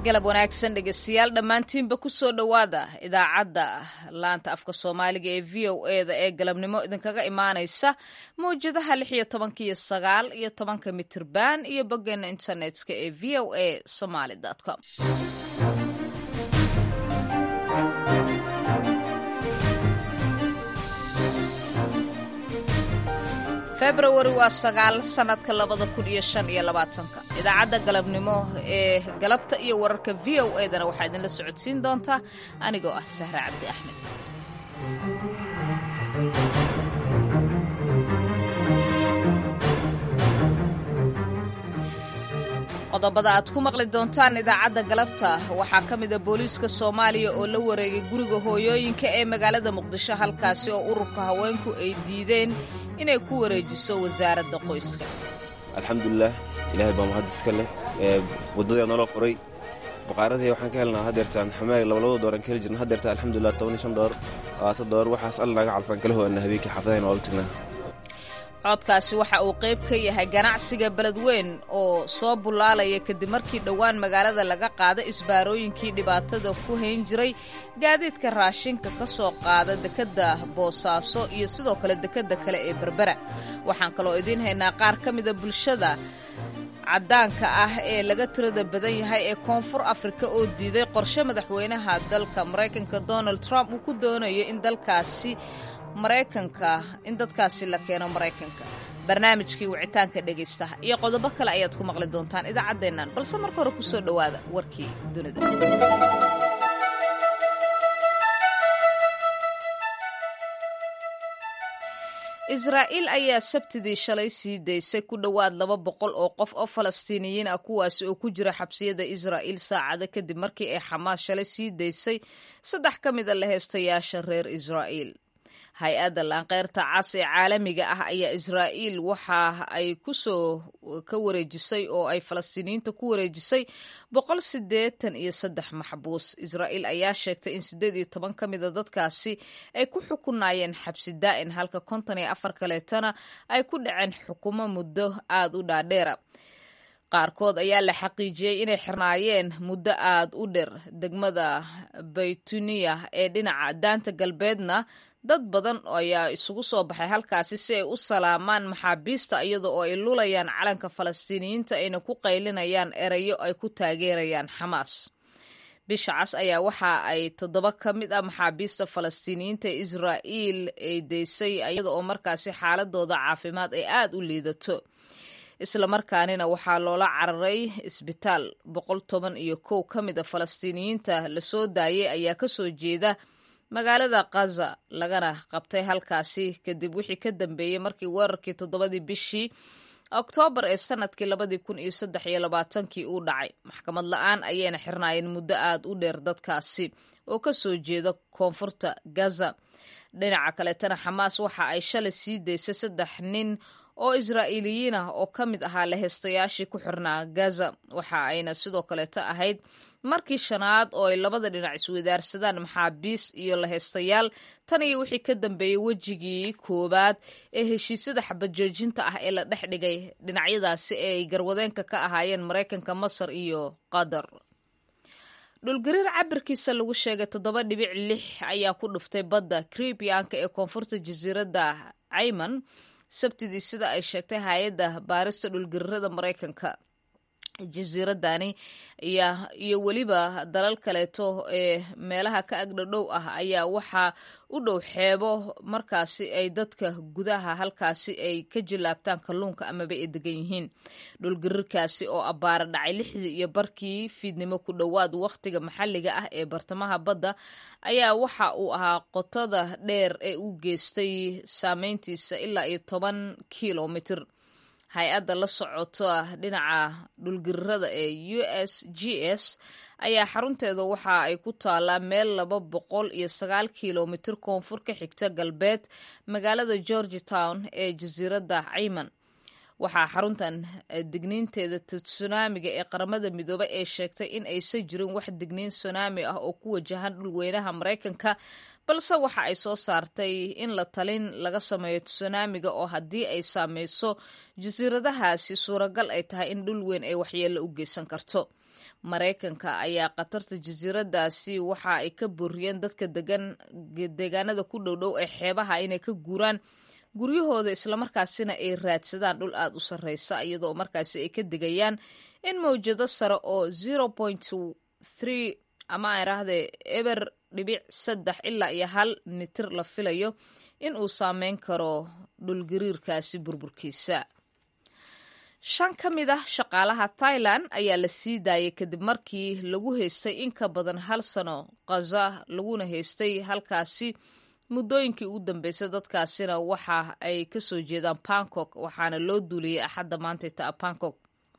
galab wanaagsan dhegeystayaal dhammaantiinba ku soo dhowaada idaacadda laanta afka soomaaliga ee v o eda ee galabnimo idinkaga imaanaysa mawjadaha lix iyo tobanka iyo sagaal iyo tobanka mitirban iyo boggeena internetka ee v o a somaly com februari waa sagaal sannadka labada kun iyo shan iyo labaatanka idaacadda galabnimo ee galabta iyo wararka v o edana waxaa idinla socodsiin doontaa anigoo ah sahre cabdi axmed qodobada aad ku maqli doontaan idaacadda galabta waxaa ka mida booliiska soomaaliya oo la wareegay guriga hooyooyinka ee magaalada muqdisho halkaasi oo ururka haweenku ay diideen inay ku wareejiso wasaaradda qoyska alxamdulilah ilaahay baa mahad iska leh waddadii noola furay baqaaradii waxaan ka helnaa hadeertaan xamaag labalabada dooran ka heli jirna hadeerta alxamdulilah toban iyo shan door labaatan door waxaas alla naga calfaan kala hoana habeenkii xaafadahayn waa u tagnaa codkaasi waxa uu qayb ka yahay ganacsiga beledweyn oo soo bullaalaya kadib markii dhowaan magaalada laga qaada isbaarooyinkii dhibaatada ku hayn jiray gaadiidka raashinka ka soo qaada dekedda boosaaso iyo sidoo kale dekedda kale ee berbera waxaan kaloo idiin haynaa qaar ka mida bulshada caddaanka ah ee laga tirada badan yahay ee koonfur afrika oo diiday qorshe madaxweynaha dalka maraykanka donald trump uu ku doonayo in dalkaasi maraykanka in dadkaasi la keeno maraykanka barnaamijkii wicitaanka dhegaystaha iyo qodobo kale ayaad ku maqli doontaan idaacaddeennan balse marka hore ku soo dhowaada warkii dunida israa'iil ayaa sabtidii shalay sii daysay ku dhowaad laba boqol oo qof oo falastiiniyiin ah kuwaasi oo ku jira xabsiyada israa'iil saacada kadib markii ay xamaas shalay sii daysay saddex ka mida la heestayaasha reer israa'iil hay-adda laanqeyrta cas ee caalamiga ah ayaa israa'iil waxa ay ku soo ka wareejisay oo ay falastiiniyiinta ku wareejisay boqol siddeetan iyo saddex maxbuus israa'iil ayaa sheegtay in siddeed iyo toban ka mida dadkaasi ay ku xukunaayeen xabsi daa'in halka konton iyo afar kaleetana ay ku dhaceen xukumo muddo aada u dhaadheera qaarkood ayaa la xaqiijiyey inay xirnaayeen muddo aad u dheer degmada baytuniya ee dhinaca daanta galbeedna dad badan ayaa isugu soo baxay halkaasi si ay u salaamaan maxaabiista iyada oo ay lulayaan calanka falastiiniyiinta ayna ku qaylinayaan erayo ay ku taageerayaan xamaas bisha cas ayaa waxa ay toddoba ka mid ah maxaabiista falastiiniyiinta ee israa'iil ay daysay iyada oo markaasi xaaladooda caafimaad ay aad u liidato islamarkaanina waxaa loola cararay isbitaal boqol toban iyo kow ka mid a falastiiniyiinta lasoo daayay ayaa kasoo jeeda magaalada khaza lagana qabtay halkaasi kadib wixii ka dambeeyey markii weerarkii toddobadii bishii oktoobar ee sanadkii labadii kun iyo saddex iyo labaatankii uu dhacay maxkamad la-aan ayayna xirnaayeen muddo aad u dheer dadkaasi oo kasoo jeeda koonfurta gaza dhinaca kaleetana xamaas waxa ay shalay sii daysay saddex nin oo israa'iiliyiin ah oo ka mid ahaa laheystayaashii ku xirnaa gaza waxa ayna sidoo kaleeto ahayd markii shanaad oo ay labada dhinac iswadaarsadaan maxaabiis iyo laheystayaal tan iyo wixii ka dambeeyey wejigii koowaad ee heshiisyada xabajoojinta ah ee la dhex dhigay dhinacyadaasi ee ay garwadeenka ka ahaayeen maraykanka masar iyo qatar dhulgariir cabirkiisa lagu sheegay toddoba dhibic lix ayaa ku dhuftay badda kribiyanka ee koonfurta jasiiradda cayman sabtidii sida ay sheegtay hay-adda baarista dhulgariirada maraykanka jasiiradani iyo weliba dalal kaleeto ee meelaha ka agdhodhow ah ayaa waxaa u dhow xeebo markaasi ay dadka gudaha halkaasi ay ka jilaabtaan kalluunka amaba ay degan yihiin dhulgariirkaasi oo abbaara dhacay lixdii iyo barkii fiidnimo ku dhowaad wakhtiga maxalliga ah ee bartamaha badda ayaa waxa uu ahaa qotada dheer ee u geystay saameyntiisa ilaa iyo toban kilomitir hay-adda la socota dhinaca dhulgariirada ee u s g s ayaa xarunteeda waxa ay ku taalaa meel laba boqol iyo sagaal kilomitir koonfur ka xigta galbeed magaalada georgi town ee jasiiradda cayman waxaa xaruntan digniinteeda tsunaamiga ee qaramada midoobay ee sheegtay in aysan jirin wax digniin tsunami ah oo ku wajahan dhulweynaha maraykanka balse waxa ay soo saartay in la talin laga sameeyo tsunaamiga oo haddii ay saameyso jasiiradahaasi suuragal ay tahay in dhul weyn ay waxyeello u geysan karto maraykanka ayaa khatarta jasiiradaasi waxa ay ka booriyeen dadka degan deegaanada ku dhowdhow ee xeebaha inay ka guuraan guryahooda islamarkaasina ay raadsadaan dhul aada u sarreysa iyadoo markaasi ay ka digayaan in mawjado sare oo zero point three ama aan idhaahdee eber dhibic saddex ilaa iyo hal mitir la filayo in uu saameyn karo dhulgariirkaasi burburkiisa shan ka mid ah shaqaalaha thailand ayaa la sii daayay kadib markii lagu haystay in ka badan hal sano khaza laguna haystay halkaasi muddooyinkii ugu dambeysay dadkaasina waxa ay kasoo jeedaan bangkok waxaana loo duuliyey axadda maantayta a bangkok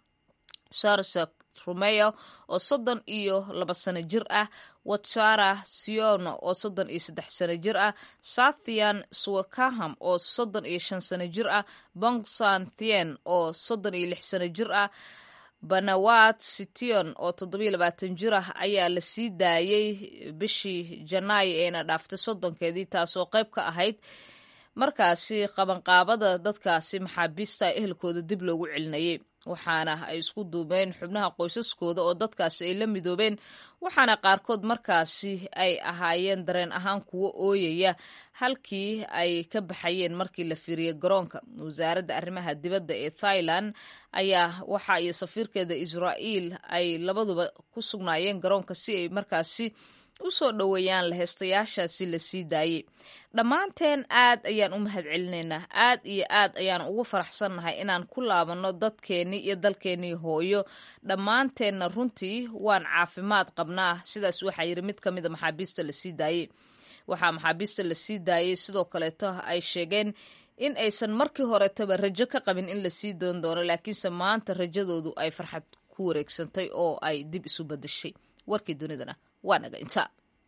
sarsak rumeyo oo soddon iyo laba sano jir ah watsara siono oo soddon iyo saddex sano jir ah sathian swakaham oo soddon iyo shan sano jir ah bongsan thien oo soddon iyo lix sano jir ah banawat sition oo toddobiyo labaatan jir ah ayaa la sii daayey bishii janaayo eena dhaaftay soddonkeedii taasoo qayb ka ahayd markaasi qabanqaabada dadkaasi maxaabiista ehelkooda dib loogu celinayay waxaana ay isku duubeen xubnaha qoysaskooda oo dadkaasi ay la midoobeen waxaana qaarkood markaasi ay ahaayeen dareen ahaan kuwo ooyaya halkii ay ka baxayeen markii la fiiriyey garoonka wasaaradda arrimaha dibadda ee thailand ayaa waxa iyo safiirkeeda israa'iil ay labaduba ku sugnaayeen garoonka si ay markaasi u soo dhoweeyaan laheystayaashaasi la sii daayey dhammaanteen aad ayaan u mahad celinaynaa aad iyo aad ayaan ugu faraxsannahay inaan ku laabanno dadkeennii iyo dalkeennii hooyo dhammaanteenna runtii waan caafimaad qabnaa sidaas waxaa yidhi mid ka mida maxaabiista la sii daayey waxaa maxaabiista la sii daayey sidoo kaleeto ay sheegeen in aysan markii horetaba rajo ka qabin in la sii doon doono laakiinse maanta rajadoodu ay farxad ku wareegsantay oo ay dib isu badashay warkii dunidana waa naga intaa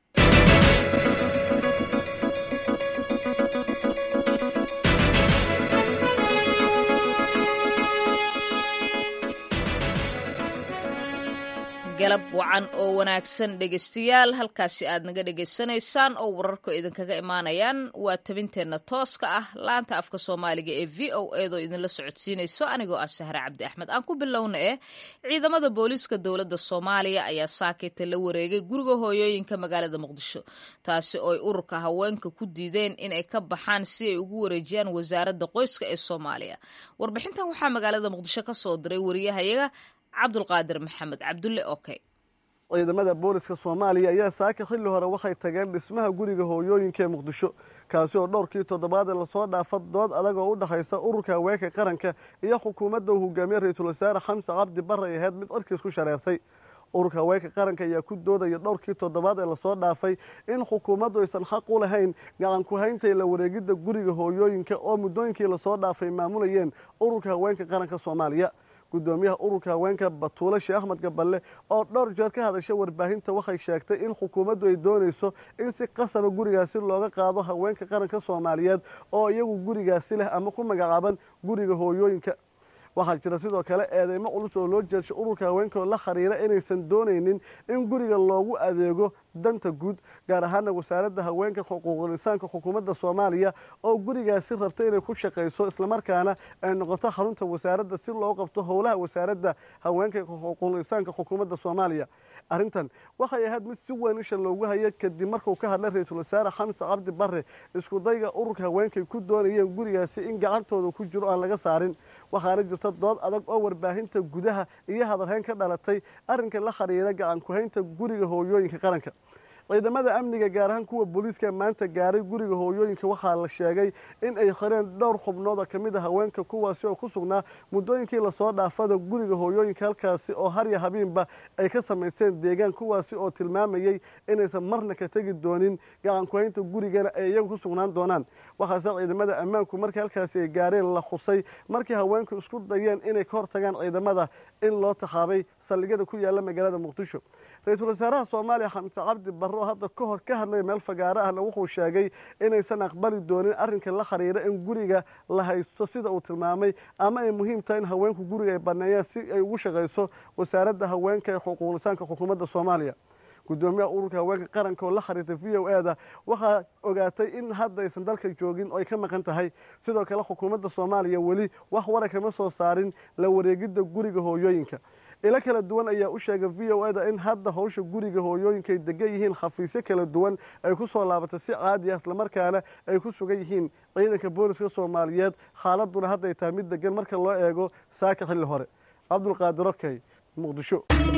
galab wacan oo wanaagsan dhegeystayaal halkaasi aad naga dhegaysanaysaan oo wararku idinkaga imaanayaan waa tabinteenna tooska ah laanta afka soomaaliga ee v o eedoo idinla socodsiinayso anigoo ah sahre cabdi axmed aan ku bilowna eh ciidamada booliiska dowladda soomaaliya ayaa saakeyta la wareegay guriga hooyooyinka magaalada muqdisho taasi oo ay ururka haweenka ku diideen inay ka baxaan si ay ugu wareejiyaan wasaaradda qoyska ee soomaaliya warbixintan waxaa magaalada muqdisho ka soo diray wariyahayaga cabdulqaadir maxamed cabdulle okey ciidamada booliska soomaaliya ayaa saaka xilli hore waxay tageen dhismaha guriga hooyooyinka ee muqdisho kaasi oo dhowrkii toddobaadee lasoo dhaafa dood adag oo u dhexaysa ururka haweenka qaranka iyo xukuumadda uu hogaamiye ra-iisul wasaare xamse cabdi barre ay ahayd mid cirkiis ku shareertay ururka haweenka qaranka ayaa ku doodaya dhowrkii toddobaad ee lasoo dhaafay in xukuumaddu aysan xaq u lahayn gacan ku-hayntay la wareegidda guriga hooyooyinka oo muddooyinkii lasoo dhaafay maamulayeen ururka haweenka qaranka soomaaliya gudoomiyaha ururka haweenka batuule sheekh axmed gaballe oo dhowr jeer ka hadasha warbaahinta waxay sheegtay in xukuumaddu ay doonayso in si qasaba gurigaasi looga qaado haweenka qaranka soomaaliyeed oo iyagu gurigaasi leh ama ku magacaaban guriga hooyooyinka waxaa jira sidoo kale eedeymo culus oo loo jeedsho ururka haweenka oo la khariira inaysan doonaynin in guriga loogu adeego danta guud gaar ahaana wasaaradda haweenka xuquuqul insaanka xukuumadda soomaaliya oo gurigaasi rabta inay ku shaqayso islamarkaana ay noqoto xarunta wasaaradda si loo qabto howlaha wasaaradda haweenka xuquuqul insaanka xukuumadda soomaaliya arrintan waxay ahayd mid si weyn isha loogu haya kadib markuu ka hadlay ra-iisul wasaare xamse cabdi barre iskudayga ururka haweenkay ku doonayeen gurigaasi in gacantooda ku jiro aan laga saarin waxaana jirta dood adag oo warbaahinta gudaha iyo hadalhayn ka dhalatay arrinka la khariira gacan ku-haynta guriga hooyooyinka qaranka ciidamada amniga gaar ahaan kuwa booliiska maanta gaaray guriga hooyooyinka waxaa la sheegay in ay xireen dhowr xubnood oo kamid a haweenka kuwaasi oo ku sugnaa muddooyinkii lasoo dhaafada guriga hooyooyinka halkaasi oo harya habiinba ay ka samaysteen deegaan kuwaasi oo tilmaamayey inaysan marna ka tegi doonin gacan ku-haynta gurigana ay iyagu ku sugnaan doonaan waxaase ciidamada ammaanku markii halkaasi ay gaareen la xusay markii haweenku isku dayeen inay ka hortagaan ciidamada in loo taxaabay saldhigyada ku yaala magaalada muqdisho ra-iisul wasaaraha soomaaliya xamse cabdi barre oo hadda ka hor ka hadlaya meel fagaaro ahna wuxuu sheegay inaysan aqbali doonin arrinka la khariira in guriga la haysto sida uu tilmaamay ama ay muhiim tahay in haweenku guriga ay baneeyaan si ay ugu shaqayso wasaaradda haweenka ee xuquuqlisaanka xukuumadda soomaaliya gudoomiyaha ururka haweenka qaranka oo la khariirtay v o e da waxaa ogaatay in hadda aysan dalka joogin oo ay ka maqan tahay sidoo kale xukuumadda soomaaliya weli wax wara kama soo saarin la wareegidda guriga hooyooyinka ilo kala duwan ayaa u sheegay v o eda in hadda hawsha guriga hooyooyinkaay degan yihiin khafiisyo kala duwan ay ku soo laabatay si caadi ah islamarkaana ay ku sugan yihiin ciidanka booliska soomaaliyeed xaaladuna hadday tahay mid degan marka loo eego saaka xilli hore cabdulqaadir okey muqdisho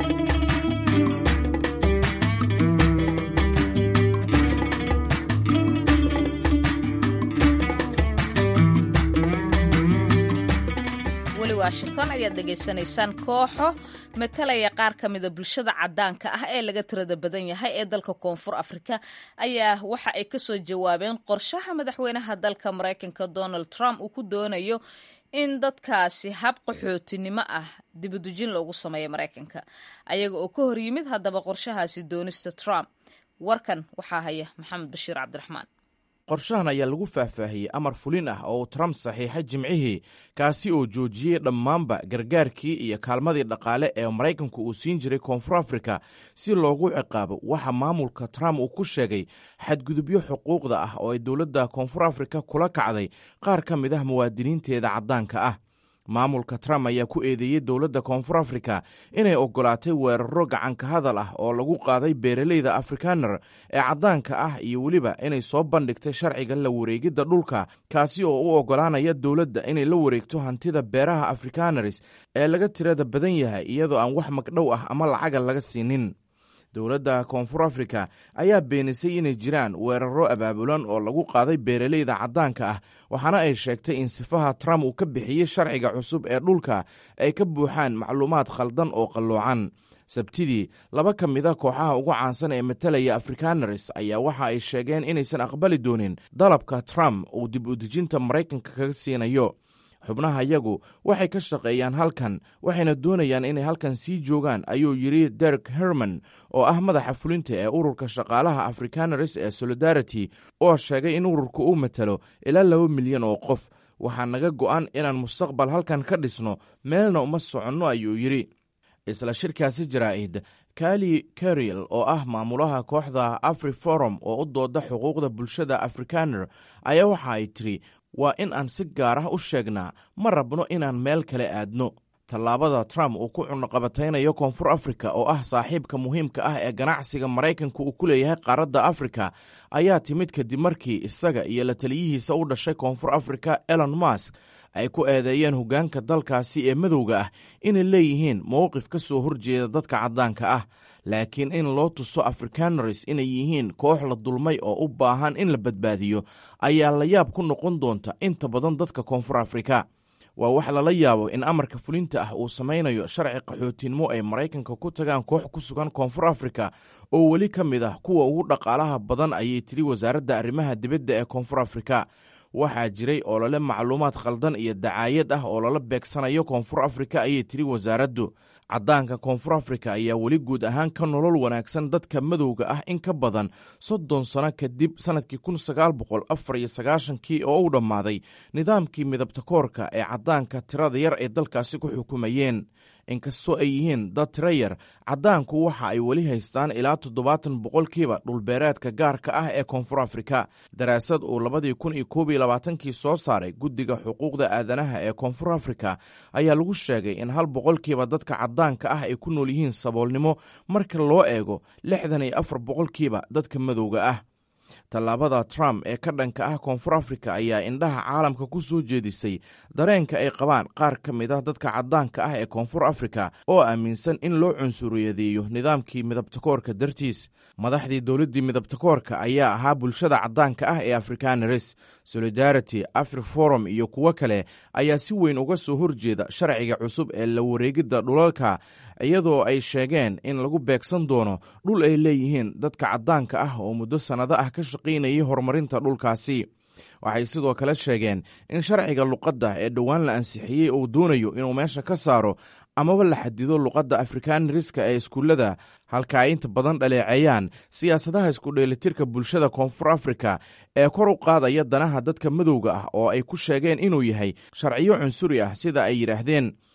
weli washington ayaad dhegaysanaysaan kooxo matalaya qaar ka mida bulshada cadaanka ah ee laga tirada badan yahay ee dalka koonfur afrika ayaa waxa ay kasoo jawaabeen qorshaha madaxweynaha dalka maraykanka donald trump uu ku doonayo in dadkaasi hab qaxootinimo ah dibadujin loogu sameeyo maraykanka ayaga oo ka hor yimid haddaba qorshahaasi doonista trump warkan waxaa haya maxamed bashiir cabdiraxmaan qorshahan ayaa lagu faahfaahiyey amar fulin ah oo uu trump saxiixay jimcihii kaasi oo joojiyey dhammaanba gargaarkii iyo kaalmadii dhaqaale ee maraykanku uu siin jiray koonfur afrika si loogu ciqaabo waxa maamulka trump uu ku sheegay xadgudubyo xuquuqda ah oo ay dowladda koonfur afrika kula kacday qaar ka mid ah muwaadiniinteeda caddaanka ah maamulka trump ayaa ku eedeeyey dowladda koonfur afrika inay oggolaatay weeraro gacanka hadal ah oo lagu qaaday beeraleyda afrikaner ee caddaanka ah iyo weliba inay soo bandhigtay sharciga la wareegidda dhulka kaasi oo u oggolaanaya dowladda inay la wareegto hantida beeraha afrikaneris ee laga tirada badan yahay iyadoo aan wax magdhow ah ama lacaga laga siinin dowladda koonfur afrika ayaa beenisay inay jiraan weeraro abaabulan oo lagu qaaday beeraleyda caddaanka ah waxaana ay sheegtay in sifaha trump uu ka bixiyey sharciga cusub ee dhulka ay ka buuxaan macluumaad khaldan oo qalloocan sabtidii laba ka mida kooxaha ugu caansan ee matalaya afrikaneris ayaa waxa ay sheegeen inaysan aqbali doonin dalabka trump uu dib u dejinta maraykanka kaga siinayo xubnaha yagu waxay ka shaqeeyaan halkan waxayna doonayaan inay halkan sii joogaan ayuu yidhi derek herman oo ah madaxa fulinta ee ururka shaqaalaha afrikaneris ee solidarity oo sheegay in ururka uu matalo ilaa laba milyan oo qof waxaa naga go'an inaan mustaqbal halkan ka dhisno meelna uma soconno ayuu yidhi isla shirkaasi jaraa'id kali kariel oo ah maamulaha kooxda afri forum oo u dooda xuquuqda bulshada afrikaner ayaa waxa ay tiri waa in aan si gaar ah u sheegnaa ma rabno inaan meel kale aadno tallaabada trump uu ku cunuqabataynayo koonfur afrika oo ah saaxiibka muhiimka ah ee ganacsiga maraykanka uu ku leeyahay qaaradda afrika ayaa timid kadib markii isaga iyo la taliyihiisa u dhashay koonfur afrika elon mask ay ku eedeeyeen hoggaanka dalkaasi ee madowga ah inay leeyihiin mowqif ka soo horjeeda dadka caddaanka ah laakiin in loo tuso afrikaneris inay yihiin koox la dulmay oo u baahan in la badbaadiyo ayaa la yaab ku noqon doonta inta badan dadka koonfur afrika waa wax lala yaabo in amarka fulinta ah uu samaynayo sharci qaxootinimo ay maraykanka ku tagaan koox ku sugan koonfur afrika oo weli ka mid ah kuwa ugu dhaqaalaha badan ayay tiri wasaaradda arrimaha dibadda ee koonfur afrika waxaa jiray olole macluumaad khaldan iyo dacaayad ah oo lala beegsanayo koonfur afrika ayay tiri wasaaraddu caddaanka koonfur afrika ayaa weli guud ahaan ka nolol wanaagsan dadka madowga ah in ka badan soddon sano kadib sannadkii kun sagaal boqol afar iyo sagaashankii oo u dhammaaday nidaamkii midabta koorka ee caddaanka tirada yar ay dalkaasi ku xukumayeen inkastoo ay yihiin dad tiro yar caddaanku waxa ay weli haystaan ilaa toddobaatan boqolkiiba dhulbeereedka gaarka ah ee koonfur afrika daraasad uu labadii kun iyo koob iyo labaatankii soo saaray guddiga xuquuqda aadanaha ee koonfur afrika ayaa lagu sheegay in hal boqolkiiba dadka caddaanka ah ay ku nool yihiin saboolnimo marka loo eego lixdan iyo afar boqolkiiba dadka madowga ah tallaabada trump ee ka dhanka ah koonfur afrika ayaa indhaha caalamka ku soo jeedisay dareenka ay qabaan qaar ka mid ah dadka caddaanka ah ee koonfur afrika oo aaminsan in loo cunsuriyadeeyo nidaamkii midabtakoorka dartiis madaxdii dowladdii midabtakoorka ayaa ahaa bulshada caddaanka ah ee afrikaneres solidarity afri forum iyo kuwo kale ayaa si weyn uga soo horjeeda sharciga cusub ee la wareegidda dhulalka iyadoo ay sheegeen in lagu beegsan doono dhul ay leeyihiin dadka caddaanka ah oo muddo sannado ah ka shaqaynayay horumarinta dhulkaasi waxay sidoo kale sheegeen in sharciga luqadda ee dhowaan la ansixiyey uu doonayo inuu meesha ka saaro amaba la xadido luqadda afrikaneriska ee iskuullada halka ay inta badan dhaleeceeyaan siyaasadaha iskudheelitirka bulshada koonfur afrika ee kor u qaadaya danaha dadka madowga ah oo ay ku sheegeen inuu yahay sharciyo cunsuri ah sida ay yidhaahdeen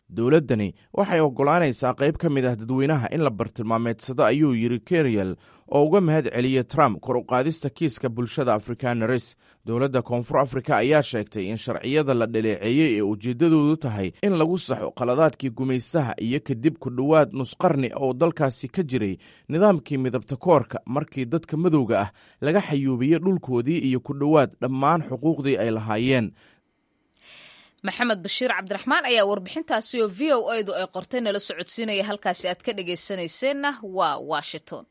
dowladdani waxay oggolaanaysaa qayb ka mid ah dadweynaha in la bartilmaameedsado ayuu yidhi keriel oo uga mahad celiyey trump kor u qaadista kiiska bulshada afrikaneris dowladda koonfur afrika ayaa sheegtay in sharciyada la dhaleeceeyey ee ujeeddadoodu tahay in lagu saxo qaladaadkii gumaystaha iyo kadib ku dhowaad nusqarni oo dalkaasi ka jiray nidaamkii midabta koorka markii dadka madowga ah laga xayuubiyey dhulkoodii iyo ku dhowaad dhammaan xuquuqdii ay lahaayeen maxamed bashiir cabdiraxmaan ayaa warbixintaasi oo v o edu ay qortay nala socodsiinaya halkaasi aad ka dhagaysanayseena waa washington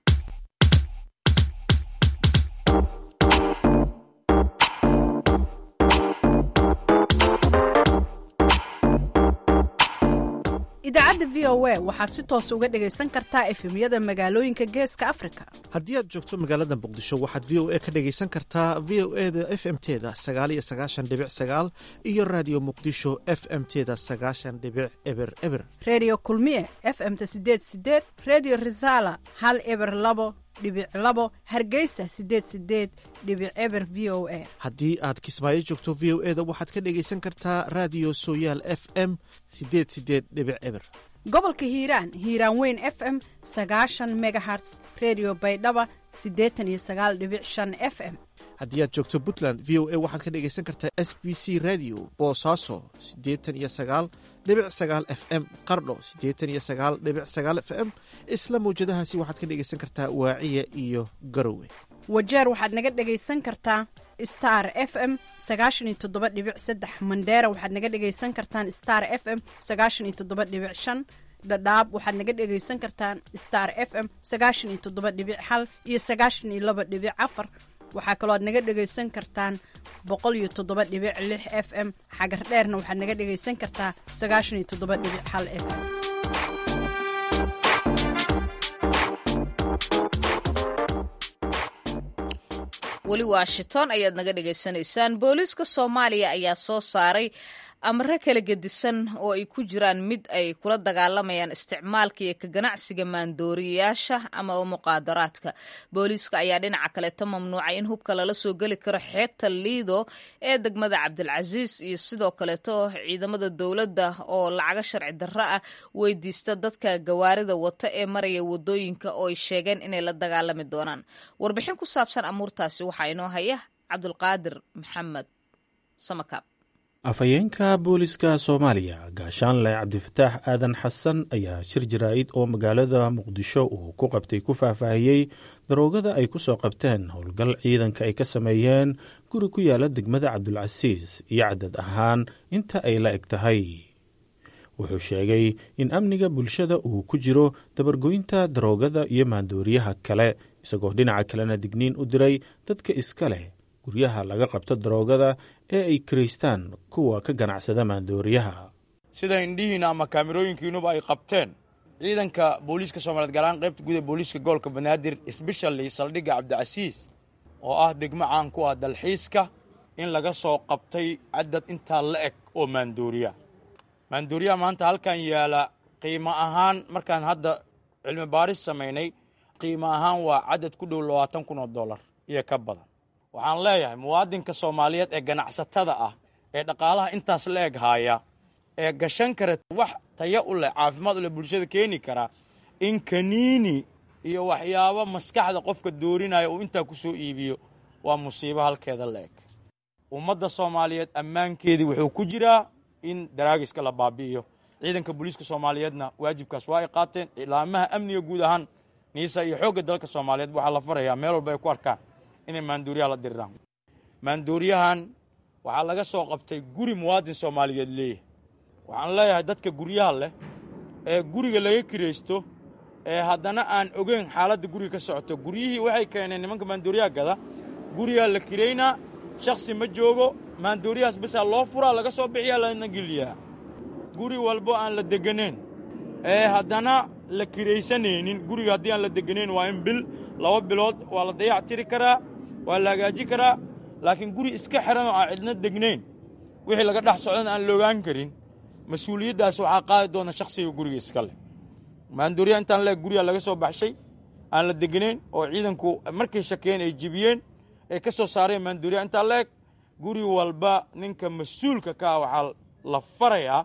idaacadda v o a waxaad si toos uga dhagaysan kartaa efemyada magaalooyinka geeska afrika haddii aad joogto magaalada muqdisho waxaad v o a ka dhagaysan kartaa v o e da f m teda sagaaliyo sagaashan dhibic sagaal iyo raadiyo muqdisho f m teda sagaashan dhibic eber eber reediyo kulmiye f m-ta sideed sideed reediyo risaala hal eber labo dhibic labo hargeysa sideed sideed dhibic eber v o a haddii aad kismaayo joogto v o e da waxaad ka dhagaysan kartaa raadiyo sooyaal f m sideed sideed dhibic eber gobolka hiiraan hiiraan weyn f m sagaashan megaherts redio baydhaba siddeetan iyo sagaal dhibic shan f m haddii aad joogto puntland v o a waxaad ka dhagaysan kartaa s b c radio boosaaso siddeetan iyo sagaal dhibic sagaal f m qardho siddeetan iyo sagaal dhibic sagaal f m isla mawjadahaasi waxaad ka dhagaysan kartaa waaciya iyo garowe wajeer waxaad naga dhagaysan kartaa star f m sagaashan iyo toddoba dhibic saddex mandheera waxaad naga dhagaysan kartaan star f m sagaashan iyo toddoba dhibic shan dhadhaab waxaad naga dhagaysan kartaan star f m sagaashan iyo toddoba dhibic hal iyo sagaashan iyo laba dhibic afar waxaa kaloo aad naga dhagaysan kartaan boqol iyo toddoba dhibic lix f m xagar dheerna waxaad naga dhagaysan kartaa sagaashan iyo toddoba dhibic hal f m weli washington ayaad naga dhagaysanaysaan booliiska soomaaliya ayaa soo saaray amare kala gedisan oo ay ku jiraan mid ay kula dagaalamayaan isticmaalka iyo ka ganacsiga maandooriyayaasha ama muqaadaraadka booliiska ayaa dhinaca kaleeta mamnuucay in hubka lala soo geli karo xeebta liido ee degmada cabdilcasiis iyo sidoo kaleeto ciidamada dowladda oo lacaga sharci darro ah weydiista dadka gawaarida wata ee maraya wadooyinka oo ay sheegeen inay la dagaalami doonaan warbixin ku saabsan amuurtaasi waxaa inoo haya cabdulqaadir maxamed samakaab afhayeenka booliska soomaaliya gaashaanle cabdifataax aadan xasan ayaa shir jaraa'id oo magaalada muqdisho uu ku qabtay ku faahfaahiyey daroogada ay ku soo qabteen howlgal ciidanka ay ka sameeyeen guri ku yaala degmada cabdulcasiis iyo cadad ahaan inta ay la eg tahay wuxuu sheegay in amniga bulshada uu ku jiro dabargoynta daroogada iyo maandooriyaha kale isagoo dhinaca kalena digniin u diray dadka iska leh guryaha laga qabto daroogada ee ay kiraystaan kuwa ka ganacsada maandooriyaha sida indhihiina ama kaamirooyinkiinuba ay qabteen ciidanka booliiska soomaliyeed gaar ahaan qaybta guud ee booliiska gobolka banaadir sbeshali saldhigga cabdicasiis oo ah degmo caan ku ah dalxiiska in laga soo qabtay cadad intaa la eg oo maandooriya maandooriyaha maanta halkan yaala qiimo ahaan markaan hadda cilmi baaris samaynay qiimo ahaan waa cadad ku dhow labaatan kun oo dollar iyo ka badan waxaan leeyahay muwaadinka soomaaliyeed ee ganacsatada ah ee dhaqaalaha intaas la eg haaya ee gashan kara wax taya u leh caafimaad u leh bulshada keeni kara in kaniini iyo waxyaabo maskaxda qofka doorinaya uu intaa ku soo iibiyo waa musiibo halkeeda la eg ummadda soomaaliyeed ammaankeedii wuxuu ku jiraa in daraagiska la baabi'iyo ciidanka booliiska soomaaliyeedna waajibkaas waa ay qaateen ilaamaha amniga guud ahaan niisa iyo xoogga dalka soomaaliyeed waxaa la farayaa meel walba ay ku arkaan inay maandooriyaha la diriraan maandooriyahan waxaa laga soo qabtay guri muwaadin soomaaliyeed leeyahay waxaan leeyahay dadka guryaha leh ee guriga laga kiraysto ee haddana aan ogeyn xaaladda guriga ka socoto guryihii waxay keeneen nimanka maandooriyaha gada gurigaa la kiraynaa shakhsi ma joogo maandooriyahaas basaa loo furaa laga soo bixiyaa lana geliyaa guri walbo aan la degganayn ee haddana la kiraysanaynin guriga haddii aan la degganayn waa in bil laba bilood waa la dayac tiri karaa waa la hagaaji karaa laakiin guri iska xiran oo aan cidna degnayn wixii laga dhex socdana aan la ogaan karin mas-uuliyaddaas waxaa qaadi doona shakhsiga guriga iska leh maandooriya intaan leeg guriga laga soo baxshay aan la degnayn oo ciidanku markay shakeen ay jibiyeen ay ka soo saareen maandooriya intaan leeg guri walba ninka mas-uulka ka ah waxaa la farayaa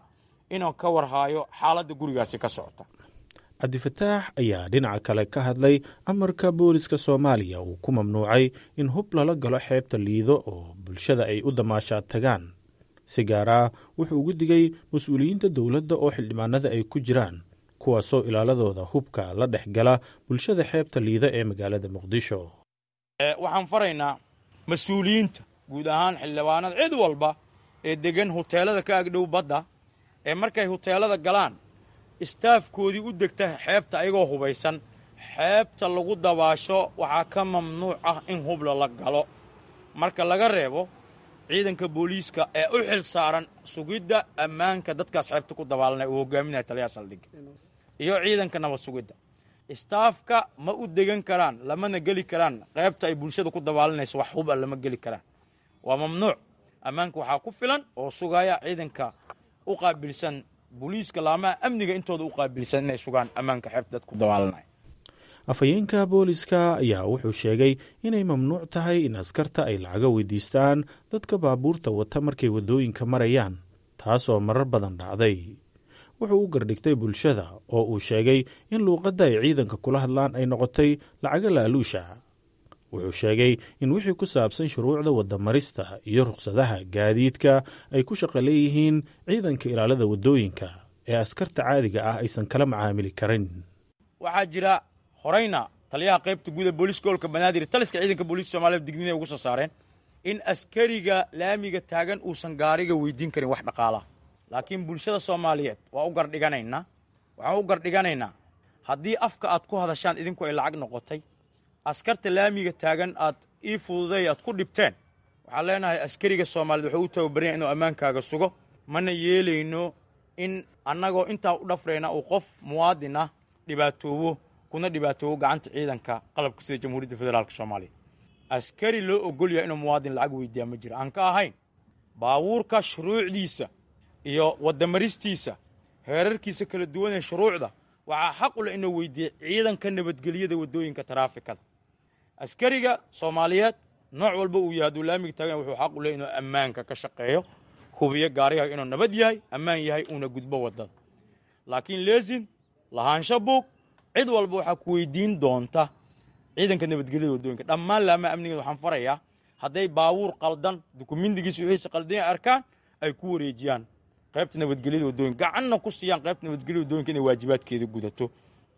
inuu ka warhaayo xaaladda gurigaasi ka socota cabdifataax ayaa dhinaca kale ka hadlay amarka booliska soomaaliya uu ku mamnuucay in hub lala galo xeebta liido oo bulshada ay u damaashaad tagaan si gaar ah wuxuu ugu digay mas-uuliyiinta dowladda oo xildhibaanada ay ku jiraan kuwaasoo ilaaladooda hubka la dhex gala bulshada xeebta liida ee magaalada muqdisho waxaan faraynaa mas-uuliyiinta guud ahaan xildhibaanada cid walba ee degan huteelada ka agdhow badda ee markay huteelada galaan istaafkoodii u degta xeebta ayagoo hubaysan xeebta lagu dabaasho waxaa ka mamnuuc ah in hubla la galo marka laga reebo ciidanka booliiska ee u xil saaran sugidda ammaanka dadkaas xeebta ku dabaalanaya uu hogaaminaya taliyaha saldhigga iyo ciidanka nabad sugidda istaafka ma u degan karaan lamana geli karaan qaybta ay bulshada ku dabaalanayso wax hub a lama geli karaan waa mamnuuc ammaanka waxaa ku filan oo sugaya ciidanka u qaabilsan booliiska laamaha amniga intooda u qaabilsan inay sugaan ammaanka xeebta dadku dabaalanaya afhayeenka booliska ayaa wuxuu sheegay inay mamnuuc tahay in askarta ay lacaga weydiistaan dadka baabuurta wata markay waddooyinka marayaan taasoo marar badan dhacday wuxuu u gardhigtay bulshada oo uu sheegay in luuqadda ay ciidanka kula hadlaan ay noqotay lacaga laaluusha wuxuu sheegay in wixii ku saabsan shuruucda waddamarista iyo rukhsadaha gaadiidka ay ku shaqo leeyihiin ciidanka ilaalada waddooyinka ee askarta caadiga ah aysan kala macaamili karin waxaa jira horayna taliyaha qaybta guuda booliiska gobolka banaadir taliska ciidanka booliiska soomaaliyed digniinay ugu soo saareen in askariga laamiga taagan uusan gaariga weydiin karin wax dhaqaalaha laakiin bulshada soomaaliyeed waa u gardhiganaynaa waxaan u gardhiganaynaa haddii afka aad ku hadashaan idinku ay lacag noqotay askarta laamiga taagan aad ii fududay aad ku dhibteen waxaan leenahay askariga soomaaliyeed wuxuu u tababaranya inuu ammaankaaga sugo mana yeelayno in annagoo intaa u dhafrayna uu qof muwaadin ah dhibaatoobo kuna dhibaatoobo gacanta ciidanka qalabka sida jamhuuriyadda federaalk soomaaliya askari loo ogol yahay inuu muwaadin lacag weydiiyaa ma jiro aan ka ahayn baabuurka shuruucdiisa iyo waddamaristiisa heerarkiisa kala duwan ee shuruucda waxaa xaq u leh inuu weydiiya ciidanka nabadgelyada waddooyinka taraafikada askariga soomaaliyeed nooc walba uu yahay hadduu laamiga taagan wuxuu xaq u leh inuu ammaanka ka shaqeeyo hubiyo gaarigaga inuu nabad yahay ammaan yahay uuna gudbo waddada laakiin leesin lahaansho buug cid walba waxaa ku weydiin doonta ciidanka nabadgelyada waddooyinka dhammaan laamaha amnigeeda waxaan farayaa hadday baabuur qaldan dukumindigiisa wixiisa qaldan arkaan ay ku wareejiyaan qaybta nabadgelyada waddooyinka gacanna ku siiyaan qaybta nabadgelyada waddooyinka inay waajibaadkeeda gudato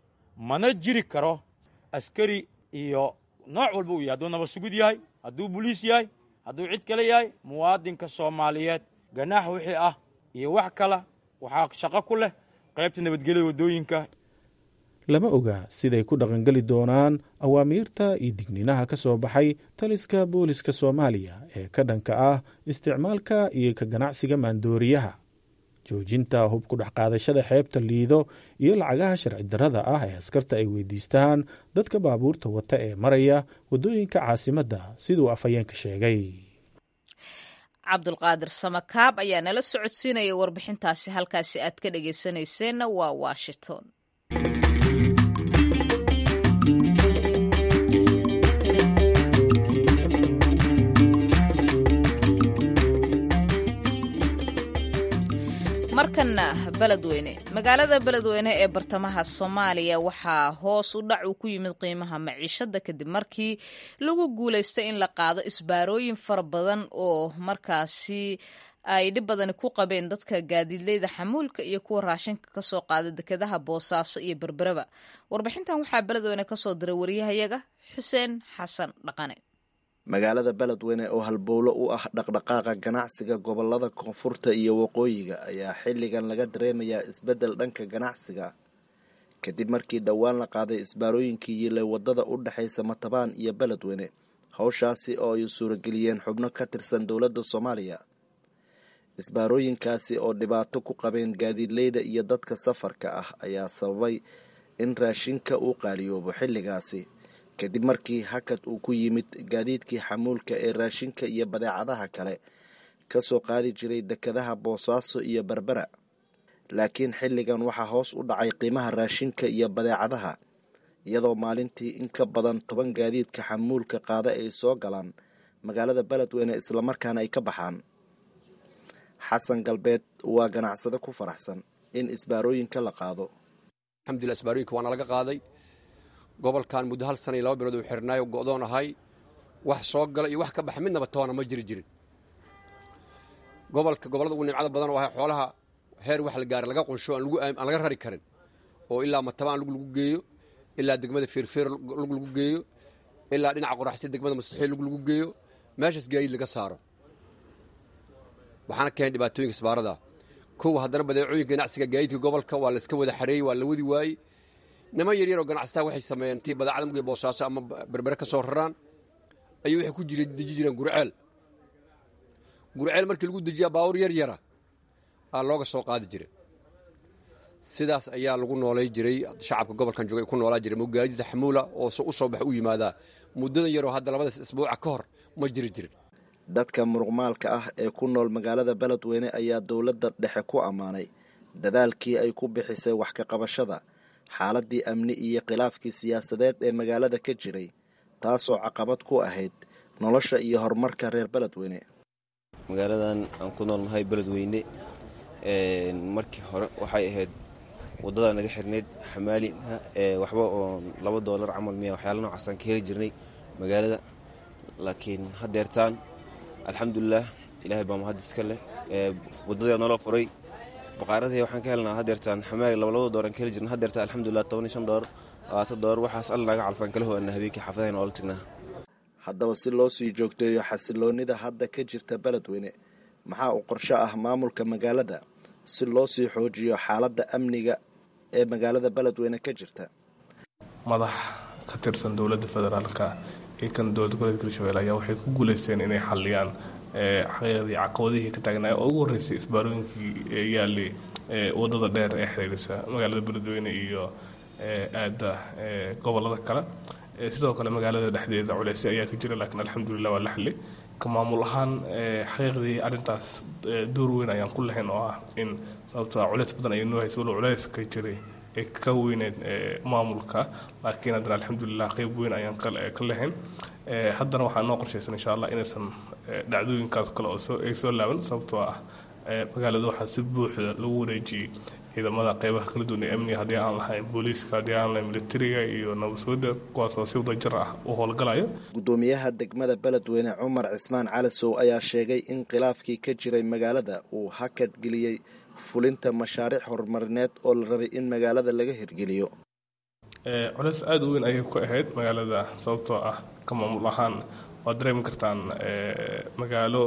mana jiri karo askari iyo nooc walba uu yahay hadduu nabad sugid yahay hadduu boliis yahay hadduu cid kale yahay muwaadinka soomaaliyeed ganaax wixii ah iyo wax kala waxaa shaqo ku leh qaybta nabadgelyada waddooyinka lama oga siday ku dhaqangeli doonaan awaamiirta iyo digniinaha ka soo baxay taliska booliska soomaaliya ee ka dhanka ah isticmaalka iyo ka ganacsiga maandooriyaha joojinta hub ku dhex qaadashada xeebta liido iyo lacagaha sharci darrada ah ee askarta ay weydiistaan dadka baabuurta wata ee maraya waddooyinka caasimadda siduu afhayeenka sheegay cabdulqaadir samakaab ayaa nala socodsiinaya warbixintaasi halkaasi aad ka dhegaysanayseena waa washington markana beledweyne magaalada beledweyne ee bartamaha soomaaliya waxaa hoos u dhac uu ku yimid qiimaha maciishada kadib markii lagu guulaystay in la qaado isbaarooyin fara badan oo markaasi ay dhib badani ku qabeen dadka gaadiidleyda xamuulka iyo kuwa raashinka kasoo qaada dekedaha boosaaso iyo berberaba warbixintan waxaa beledweyne kasoo diray waryahayaga xuseen xasan dhaqane magaalada beledweyne oo halbowlo u ah dhaqdhaqaaqa ganacsiga gobolada koonfurta iyo waqooyiga ayaa xilligan laga dareemayaa isbeddel dhanka ganacsiga kadib markii dhowaan la qaaday isbaarooyinkii yilay wadada u dhexaysa matabaan iyo beledweyne howshaasi oo ay suurageliyeen xubno ka tirsan dowladda soomaaliya isbaarooyinkaasi oo dhibaato ku qabeen gaadiidleyda iyo dadka safarka ah ayaa sababay in raashinka uu qaaliyoobo xilligaasi kadib markii hakad uu ku yimid gaadiidkii xamuulka ee raashinka iyo badeecadaha kale ka soo qaadi jiray dekedaha boosaaso iyo berbera laakiin xilligan waxaa hoos u dhacay qiimaha raashinka iyo badeecadaha iyadoo maalintii in ka badan toban gaadiidka xamuulka qaada ay soo galaan magaalada beledweyne islamarkaana ay ka baxaan xasan galbeed waa ganacsade ku faraxsan in isbaarooyinka la qaado alxamdulillah isbaarooyinka waana laga qaaday gobolkan muddo hal sana iyo laba bilood uu xirnaayo go'doon ahay wax soo gala iyo wax ka baxa midnaba toona ma jiri jirin gobolka gobollada ugu nimcada badan oo ahay xoolaha heer wax la gaaray laga qunsho aan laga rari karin oo ilaa matabaan lug lagu geeyo ilaa degmada feerfeer lug lagu geeyo ilaa dhinaca qoraxsi degmada mustaxiil lug lagu geeyo meeshaas gaadiid laga saaro waxaana keenay dhibaatooyinka isbaarada kow haddana badeecooyinka ganacsiga gaadiidka gobolka waa layska wada xareeyey waa la wadi waayey niman yaryar oo ganacsataa waxay sameeyeen tii badeecada mugii boosaaso ama berbere ka soo raraan ayuu waxay ku jira deji jireen gurceel gurceel markii lagu dejiyaa baawur yar yara aa looga soo qaadi jira sidaas ayaa lagu noolay jiray shacabka gobolkan jooga ku noolaa jiray mogaadida xamuula oo u soo bax u yimaadaa muddadan yaroo hadda labadaas isbuuca ka hor ma jiri jirin dadka muruqmaalka ah ee ku nool magaalada beledweyne ayaa dowladda dhexe ku ammaanay dadaalkii ay ku bixisay wax ka qabashada xaaladii amni iyo khilaafkii siyaasadeed ee magaalada ka jiray taasoo caqabad ku ahayd nolosha iyo horumarka reer beledweyne magaaladan aan ku noolnahay beledweyne markii hore waxay ahayd waddadaa naga xirnayd xamaaliha waxba oo laba doolar camal miya waxyaala noocaasaan ka heli jirnay magaalada laakiin haddeertaan alxamdulilah ilaahay baa mahad iska leh waddadaa naloo furay baqaaradii waxaan ka helnaa haddeertaan xamaali labalaba dooran ka heli jirna haddeertaan alxamdulilah toban iyo shan doolar labaatan doolar waxaas alla naga calfaan kala hoana habeenkii xaafadahayn oola tagnaa haddaba si loo sii joogteeyo xasiloonnida hadda ka jirta beledweyne maxaa u qorsho ah maamulka magaalada si loo sii xoojiyo xaaladda amniga ee magaalada beledweyne ka jirta madax ka tirsan dowladda federaalka iyo kan dowladda goboleedka hirshabelle ayaa waxay ku guuleysteen inay xaliyaan xaqiiqdii caqabadihii ka taagnaay oo ugu horreysay isbaarooyinkii yaalay waddada dheer ee xiriirisa magaalada beledweyne iyo aada gobolada kale sidoo kale magaalada dhexdeeda culeysyo ayaa ka jira laakiin alxamdulilah waa la xili ka maamul ahaan xaqiiqdii arrintaas door weyn ayaan ku lahayn oo ah in sababtoo culeys badan ayay noo haysa walow culeys ka jiray ee ka weyneed maamulka laakiin haddana alxamdulilah qeyb weyn ayaan ka lahayn haddana waxaa noo qorshaysan insha allah inaysan dhacdooyinkaas kale oo ay soo laaban sababtoo ah magaalada waxaa si buuxda lagu wareejiyey ciidamada qeybaha kala duwan ee amniga haddii aan lahayn booliiska haddii aan lahayn militariga iyo nabadsuuda kuwaasoo si wadajir ah u howlgalayo guddoomiyaha degmada beledweyne cumar cismaan calisow ayaa sheegay in khilaafkii ka jiray magaalada uu hakad geliyey fulinta mashaariic horumarineed oo la rabay in magaalada laga hirgeliyo culeys aada u weyn ayay ku ahayd magaalada sababtoo ah ka maamul ahaan waad dareemi kartaan magaalo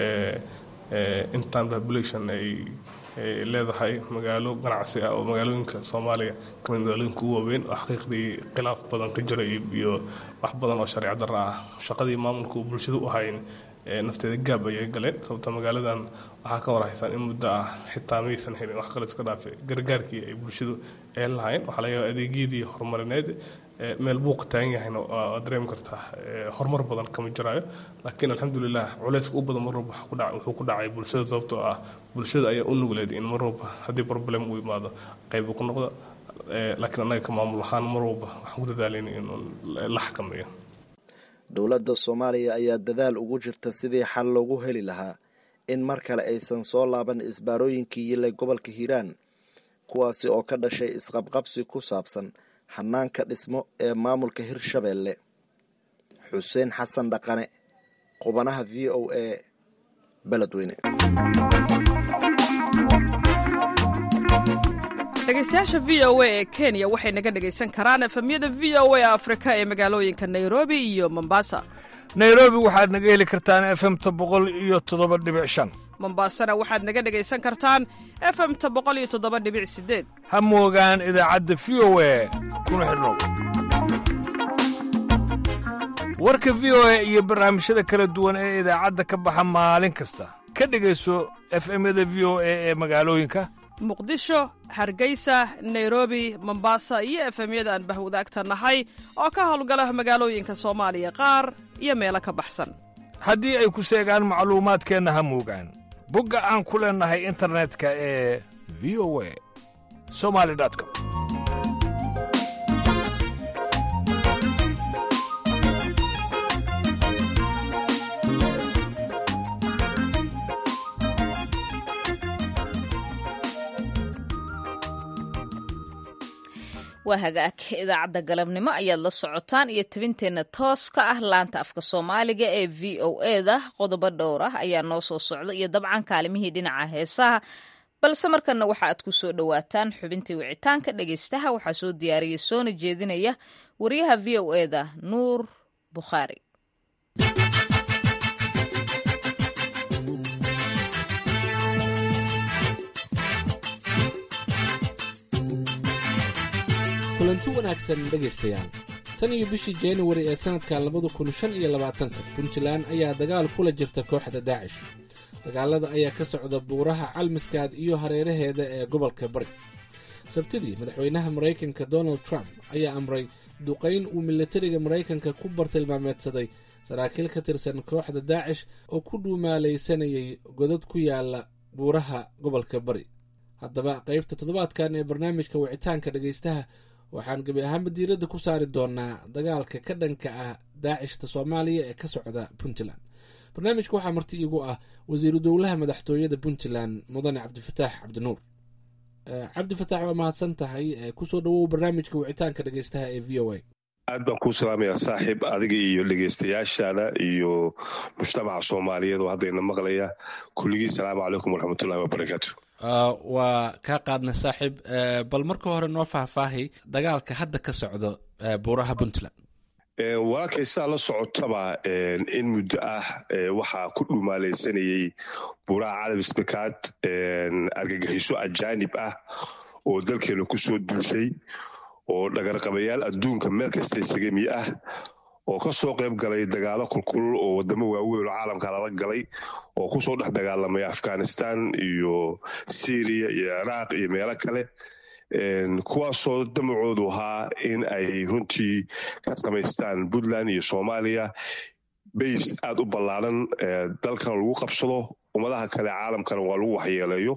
intan population ay leedahay magaalo ganacsi ah oo magaalooyinka soomaaliya kamid magaalooyinka ugu waaweyn oo xaqiiqdii khilaaf badan ka jira iyo wax badan oo sharci darra ah shaqadii maamulka uu bulshada u hayn nafteeda gaab ayay galeen sababto magaaladan waxaa ka warhaysaan in muddo ah xitaa maysan helin wax kale iska dhaafe gargaarkii ay bulshadu eelan lahayn waxaa laga yaaba adeegyadii horumarineed meel buuqa taagan yahayna waad dareemi kartaa horumar badan kama jiraayo laakiin alxamdulilah culeyska u badan mar walba wuxuu ku dhacay bulshada sababtoo ah bulshada ayaa u nugleed in mar walba haddii problem uu imaado qaybu ku noqdo laakiin annaga ka maamul ahaan mar walba waxaan ku dadaalayna in la xakameeyo dowladda soomaaliya ayaa dadaal ugu jirta sidii xal loogu heli lahaa in mar kale aysan soo laaban isbaarooyinkii yilay gobolka hiiraan kuwaasi oo ka dhashay isqabqabsi ku saabsan hanaanka dhismo ee maamulka hirshabeelle xuseen xasan dhaqane qubanaha v o a beledweyne dhegeystayaasha v o a ee kenya waxay naga dhegaysan karaan efemyada v o a afrika ee magaalooyinka nairobi iyo mombasa nairobi waxaad naga heli kartaan efemta boqol iyo toddoba dhibic shan mombasana waxaad naga dhegaysan kartaan efemta boqol iyo toddoba dhibic sideed ha moogaan idaacadda v o a kuna xidhnow warka v o a iyo barnaamijyada kala duwan ee idaacadda ka baxa maalin kasta ka dhegayso efemyada v o a ee magaalooyinka muqdisho hargeysa nairobi mombasa iyo efemyada aan bahwadaagta nahay oo ka howlgala magaalooyinka soomaaliya qaar iyo meelo ka baxsan haddii ay ku seegaan macluumaadkeenna ha moogaan bogga aan ku leennahay internetka ee v o a somali com waa hagaag idaacadda galabnimo ayaad la socotaan iyo tabinteenna tooska ah laanta afka soomaaliga ee v o eda qodobo dhowr ah ayaa noo soo socda iyo dabcan kaalimihii dhinaca heesaha balse markanna waxa aad ku soo dhowaataan xubintii wicitaanka dhegaystaha waxaa soo diyaariyay soona jeedinaya wariyaha v o eda nuur bukhaari kulanti wanaagsan dhegaystayaal tan iyo bishii januari ee sannadka labada kun shan iyo labaatanka puntland ayaa dagaal kula jirta kooxda daacish dagaalada ayaa ka socda buuraha calmiskaad iyo hareeraheeda ee gobolka bari sabtidii madaxweynaha maraykanka donald trump ayaa amray duqayn uu militariga maraykanka ku bartilmaameedsaday saraakiil ka tirsan kooxda daacish oo ku dhuumaalaysanayay godad ku yaala buuraha gobolka bari haddaba qaybta toddobaadkan ee barnaamijka wicitaanka dhegaystaha waxaan gebi ahaanba diiradda ku saari doonaa dagaalka ka dhanka ah daacishta soomaaliya ee ka socda puntland barnaamijka waxaa marti iigu ah wasiiru dowlaha madaxtooyada puntland mudane cabdifataax cabdinuur cabdifataax waa mahadsan tahay kusoo dhawow barnaamijka wicitaanka dhegaystaha ee v o a aad baan kuu salaamayaa saaxiib adiga iyo dhegaystayaashaada iyo mujtamaca soomaaliyeed oo haddayna maqlaya kulligii salaamu calaykum waraxmatullahi wabarakaatu waa kaa qaadna saaxiib bal marka hore noo faahfaahay dagaalka hadda ka socdo buuraha puntland walaalkay sidaa la socotaba in muddo ah waxaa ku dhumaalaysanayey buuraha calamisbakaad argagixiso ajaanib ah oo dalkeena kusoo duushay oo dhagarqabayaal adduunka meel kasta isagami ah oo ka soo qayb galay dagaalo kulkulul oo wadamo waaweyn oo caalamka lala galay oo kusoo dhex dagaalamay afghanistan iyo syriya iyo ciraaq iyo meelo kale kuwaasoo damacoodu ahaa in ay runtii ka samaystaan puntland iyo soomaaliya bays aada u ballaaran dalkana lagu qabsado ummadaha kale caalamkana waa lagu waxyeeleeyo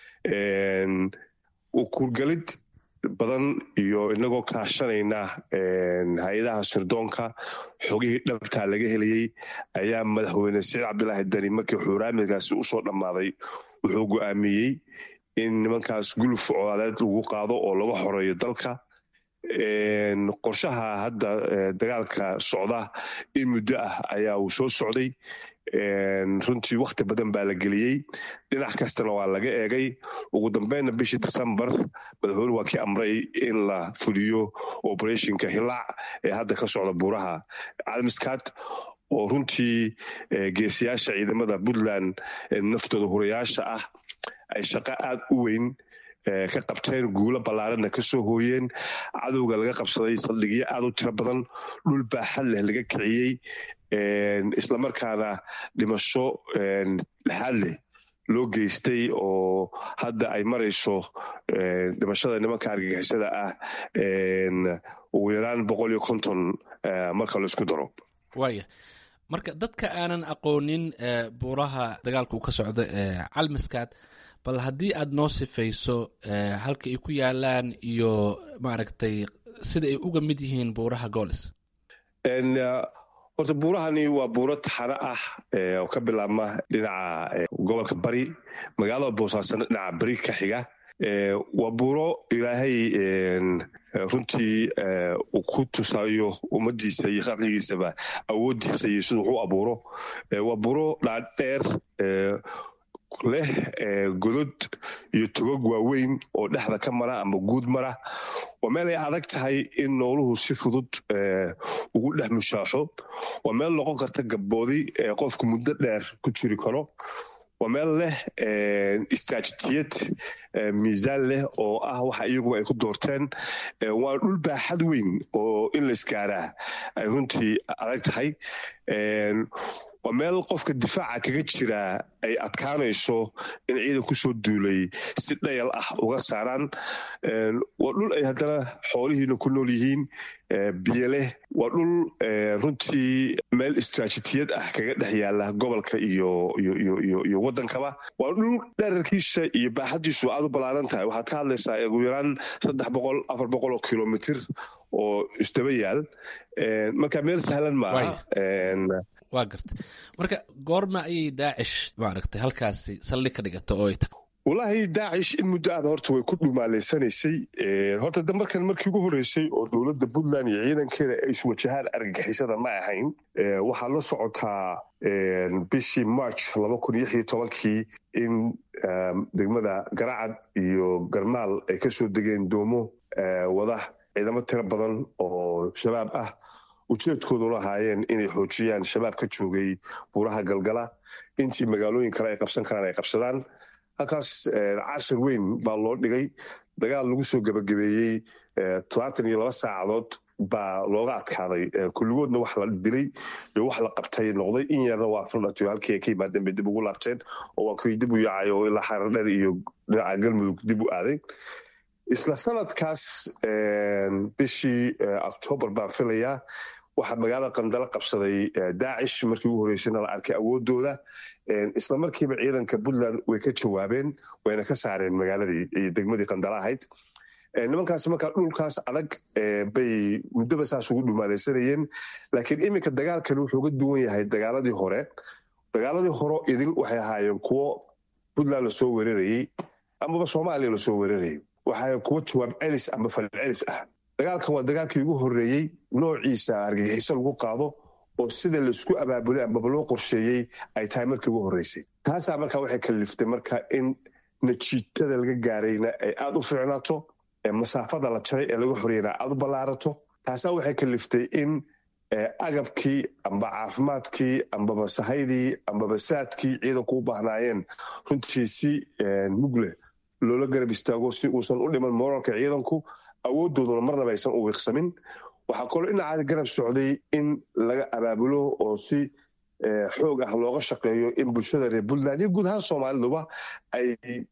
kurgalid badan iyo inagoo kaashanayna hay-adaha sirdoonka xogihii dhabtaa laga helayey ayaa madaxweyne saciid cabdilaahi dani markii xuuraamidkaasi usoo dhammaaday wuxuu go'aamiyey in nimankaas guluf colaaleed lagu qaado oo laga xoreeyo dalka qorshaha hadda dagaalka socda in muddo ah ayaa uu soo socday runtii wakhti badan baa la geliyey dhinac kastana waa laga eegay ugu dambeynna bishii decembar madaxweyne waa kii amray in la fuliyo operationka hilaac ee hadda ka socda buuraha calmiskaad oo runtii geesiyaasha ciidamada puntland naftooda hurayaasha ah ay shaqo aad u weyn ka qabteen guulo ballaaranna ka soo hooyeen cadowga laga qabsaday saldhigyo aad u tiro badan dhul baaxad leh laga kiciyey islamarkaana dhimasho lexaad leh loo geystay oo hadda ay marayso dhimashada nimanka argagixisada ah ugu yaraan boqol iyo konton marka laisku daro waaya marka dadka aanan aqoonin buuraha dagaalka uu ka socdo ee calmiskaad bal haddii aad noo sifayso halka ay ku yaalaan iyo maaragtay sida ay uga mid yihiin buuraha goolis horta buurahani waa buuro taxano ah oo ka bilaabma dhinaca gobolka bari magaalada boosaasan dhinaca bari ka xiga waa buuro ilaahay runtii uu ku tusayo ummadiisa iyo khalqigiisaba awooddiisa iyo siduu wax u abuuro waa buuro dhaadheer leh godod iyo togog waaweyn oo dhexda ka mara ama guud mara waa meel ay adag tahay in nooluhu si fudud ugu dhex mushaaxo waa meel noqon karta gabboodi ee qofku muddo dheer ku jiri karo waa meel leh istraatijiyad miisaan leh oo ah waxa iyaguba ay ku doorteen waa dhul baaxad weyn oo in la isgaaraa ay runtii adag tahay waa meel qofka difaaca kaga jiraa ay adkaanayso in ciidan kusoo duulay si dhayal ah uga saaraan waa dhul ay haddana xoolihiina ku nool yihiin biyo leh waa dhul runtii meel istraatijiyad ah kaga dhex yaala gobolka iyo iyo waddankaba waa dhul dherarkiisa iyo baaxadiisu aad u ballaaran tahay waxaad ka hadlaysaa ugu yaraan saddex boqol afar boqol oo kilomitr oo isdaba yaal marka meel sahlan maaha waa gartay marka goorma ayay daacish maaragtay halkaasi saldhig ka dhigata oo ay tag wallaahi daacish in muddo aaba horta way ku dhumaaleysanaysay horta de markan markii ugu horreysay oo dowladda puntland iyo ciidankeeda ay iswajahaan argagixisada ma ahayn waxaa la socotaa bishii march laba kun iyo iyo tobankii in degmada garacad iyo garmaal ay ka soo degeen doomo wada ciidamo tiro badan oo shabaab ah ujeedkoodu lahaayeen inay xoojiyaan shabaab ka joogay buuraha galgala intii magaalooyin kale ay qabsan karaan ay qabsadaan halkaas cashir weyn baa loo dhigay dagaal lagu soo gebagabeeyey todobaatan iyo laba saacadood baa looga adkaaday kulligoodna wax la dilay iyo wax la qabtay noqday in yarna waa firdhatiyo halkii ay ka yimaadeen bay dib ugu laabteen oo waa kuwii dib u yaacay oo ilaa xaradheer iyo dhinaca galmudug dib u aaday isla sanadkaas bishii octoobar baan filayaa waxaa magaalada qandalo qabsaday daacish markii ugu horreysayna la arkay awoodooda isla markiiba ciidanka puntland way ka jawaabeen wayna ka saareen magaaladii iyo degmadii qandalo ahayd nimankaas markaa dhulkaas adag bay muddoba saas ugu dhumaaleysanayeen laakiin iminka dagaalkani wuxuu ga duwan yahay dagaaladii hore dagaaladii hore idin waxay ahaayeen kuwo puntland lasoo weerarayey amaba soomaaliya lasoo weerarayay waxaa kuwo jawaab celis ama falil celis ah dagaalkan waa dagaalkii ugu horreeyey noociisa argagixiso lagu qaado oo sida laisku abaabulay amaba loo qorsheeyey ay tahay markii ugu horreysay taasaa markaa waxay kaliftay marka in najiitada laga gaarayna ay aada u fiicnaato masaafada la jaray ee laga horeyna aada u ballaarato taasaa waxay kaliftay in agabkii amba caafimaadkii ambaba sahaydii ambaba saadkii ciidanku u baahnaayeen runtii si mugle loola garab istaago si uusan u dhiman moralka ciidanku awoodooduna marnaba aysan u wiiqsamin waxaa kaloo dhinacaada garab socday in laga abaabulo oo si xoog ah looga shaqeeyo in bulshada reer puntland iyo guud ahaan soomaaliduba ay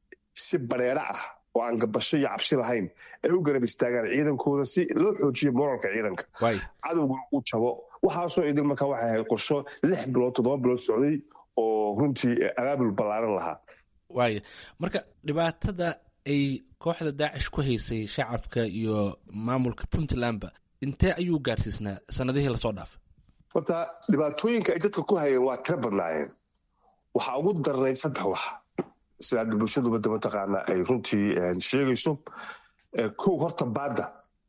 si bareero ah oo aan gabasho iyo cabsi lahayn ay u garab istaagaan ciidankooda si loo xoojiyo moralka ciidanka cadowguna u jabo waxaasoo idin markaa waxay ahayd qorsho lix bilood toddoba bilood socday oo runtii abaabul ballaaran lahaa waaya marka dhibaatada ay kooxda daacish ku haysay shacabka iyo maamulka puntlandba intee ayuu gaarsiisnaa sanadihii lasoo dhaafay horta dhibaatooyinka ay dadka ku hayeen waa tiro badnaayeen waxaa ugu darnayd saddex wax sida hadda bulshaduba da mataqaana ay runtii sheegayso kow horta baadda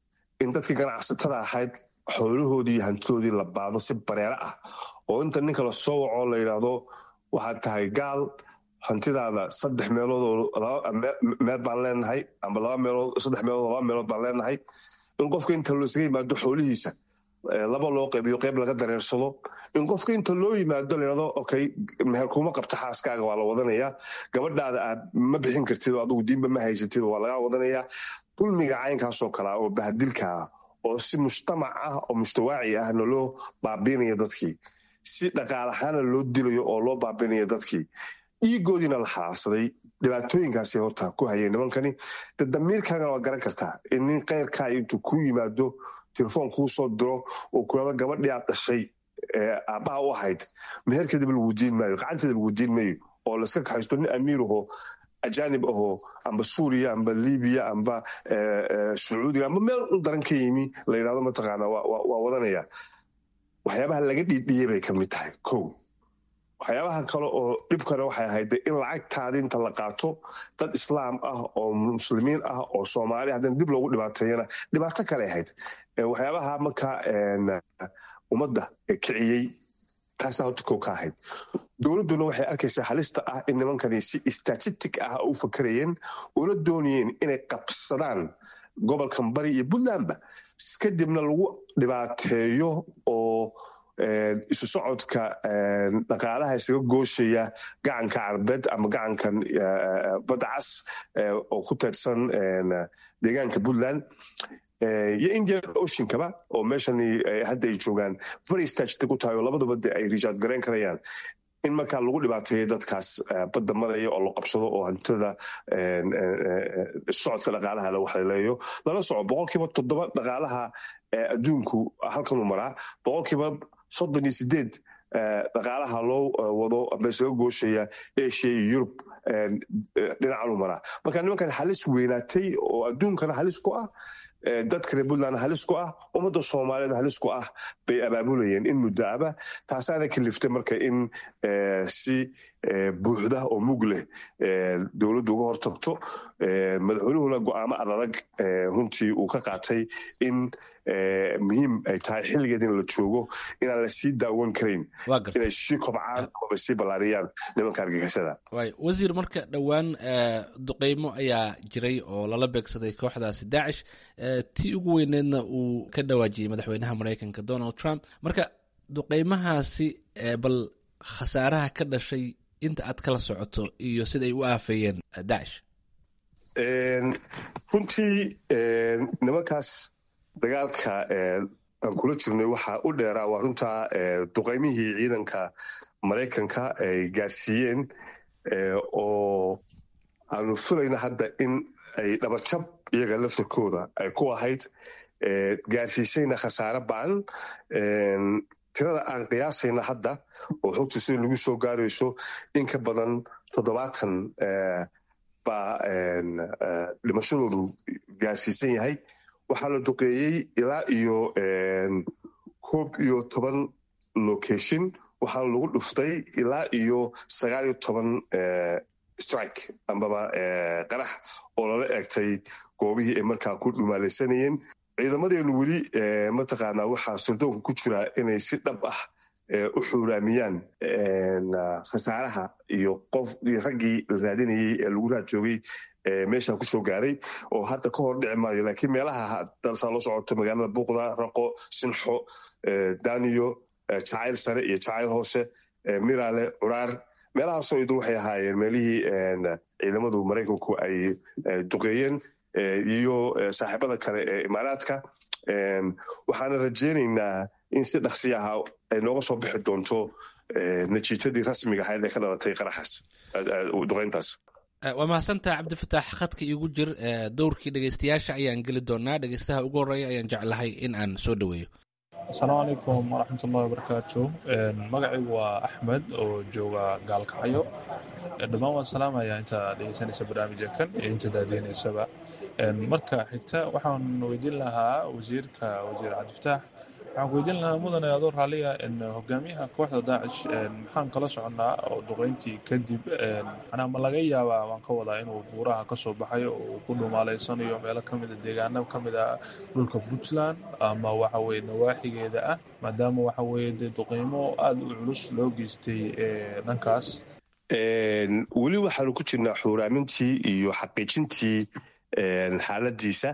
in dadkii ganacsatada ahayd xoolahoodii iyo hantidoodii la baado si bareero ah oo inta ninka la soo waco la yidhaahdo waxaad tahay gaal hantidaada saddex meelood oo meel baan leenahay amba laba meelood saddex meelood oo laba meelood baan leenahay in qofka inta loosaga yimaado xoolihiisa laba loo qaybiyo qayb laga dareersado in qofka inta loo yimaado layidhahdo okay meher kuma qabta xaaskaaga waa la wadanayaa gabadhaada aad ma bixin kartid oo adugu diinba ma haysatid waa lagaa wadanayaa dulmiga caynkaasoo kalea oo bahadilkaa oo si mujtamac ah oo mujtawaaci ahna loo baabiinaya dadkii si dhaqaalahaana loo dilayo oo loo baabiinaya dadkii dhiigoodiina la xalaarsaday dhibaatooyinkaasi horta ku hayeen nimankani de damiirkaagana waa garan kartaa in nin keyrkaa intuu ku yimaado telefoon kuu soo diro oo kulado gabadhii aad dhashay aabbaha u ahayd meherkeedaba lagu diin maayo gacanteeda lagu diin maayo oo layska kaxaysto nin amiir ahoo ajaanib ahoo amba suuriya amba libiya amba sacuudiga amba meel u daran ka yimi la yidhahdo mataqaana waa wadanaya waxyaabaha laga dhiidhiyey bay ka mid tahay kow waxyaabaha kale oo dhibkana waxay ahayd in lacagtaadi inta la qaato dad islaam ah oo muslimiin ah oo soomaali haddana dib loogu dhibaateeyana dhibaato kale ahayd waxyaabaha markaa ummadda kiciyey taasaa horta kow ka ahayd dowladduna waxay arkaysaa halista ah in nimankani si statistic ah u fakarayeen una doonayeen inay qabsadaan gobolkan bari iyo puntlandba kadibna lagu dhibaateeyo oo isu socodka dhaqaalaha isaga gooshaya gacanka carbeed ama gacankan badda cas oo ku teedsan deegaanka puntland iyo indian oceankaba oo meeshani hadda ay joogaan very statistic u tahay oo labadaba de ay rijaad garayn karayaan in markaa lagu dhibaateeyo dadkaas badda maraya oo la qabsado oo hantada socodka dhaqaalaha la waxleeleeyo lala soco boqolkiiba toddoba dhaqaalaha adduunku halkanuu maraa boqolkiiba soddon iyo sideed dhaqaalaha loo wado ama isaga gooshaya asia iyo yurub dhinacanuu maraa marka nimankan halis weynaatay oo adduunkana halis ku ah dadka reer puntland halis ku ah ummadda soomaaliyeed halis ku ah bay abaabulayeen in muddo aba taasaana kaliftay marka in si buuxda oo mug leh dowladdu uga hortagto madaxweynuhuna go'aamo adadag runtii uu ka qaatay in muhiim ay tahay xilligeed in la joogo inaan la sii daawan karayn inay sii kobcaan amaba sii ballaariyaan nimanka argagixisada wasiir marka dhowaan duqeymo ayaa jiray oo lala beegsaday kooxdaasi daacish tii ugu weyneedna uu ka dhawaajiyey madaxweynaha maraykanka donald trump marka duqeymahaasi bal khasaaraha ka dhashay inta aad kala socoto iyo sida ay u aafeeyeen daacish runtii nimankaas dagaalka aan kula jirnay waxaa u dheeraa waa runtaa duqaymihii ciidanka maraykanka ay gaarsiiyeen oo aanu filayna hadda in ay dhabajab iyaga laftarkooda ay ku ahayd gaarsiisayna khasaare ba'an tirada aan qiyaasayna hadda oo xogta sida lagu soo gaarayso in ka badan toddobaatan baa dhimashadoodu gaarsiisan yahay waxaa la duqeeyey ilaa iyo koob iyo toban location waxaana lagu dhuftay ilaa iyo sagaal iyo toban strike ambaba qarax oo lala eegtay goobihii ay markaa ku dhumaalaysanayeen ciidamadeenu weli mataqaanaa waxaa sirdoonka ku jira inay si dhab ah u xuuraamiyaan khasaaraha iyo qof raggii la raadinayey ee lagu raad joogay meesha kusoo gaaray oo hadda ka hor dhici maayo laakiin meelaha dalsaa loo socoto magaalada buuqda raqo sinxo daniyo jacayl sare iyo jacayl hoose miraale curaar meelahaasoo idin waxay ahaayeen meelihii ciidamadu maraykanku ay duqeeyeen iyo saaxiibada kale ee imaaraadka waxaana rajeynaynaa in si dhaksi aha ay nooga soo bixi doonto natiijadii rasmiga ahayd ee ka dhalatay qaraxaas duqeyntaas waa mahadsantaha cabdifataax khadka iigu jir dowrkii dhegeystayaasha ayaan geli doonaa dhegeystaha ugu horreeya ayaan jeclahay in aan soo dhoweeyo asalaamu calaykum waraxmatullahi wabarakaatu magacaygu waa axmed oo jooga gaalkacyo dhammaan waan salaamayaa inta dhegeysanaysa barnaamijka kan iyo inta daadihinaysaba marka xigta waxaan weydiin lahaa wasiirka wasiir cabdifataax waxaan ku weydiin lahaa mudane adoo raalliya hogaamiyaha kooxda daacish maxaan kala soconnaa oo duqeyntii kadib manaa ma laga yaabaa waan ka wadaa inuu buuraha ka soo baxay oo uu ku dhumaaleysanayo meelo ka mida deegaano ka mid a dhulka puntland ama waxa weye nawaaxigeeda ah maadaama waxa weye dee duqeymo aada u culus loo geystay dhankaas weli waxaanu ku jirnaa xuuraamintii iyo xaqiijintii xaaladiisa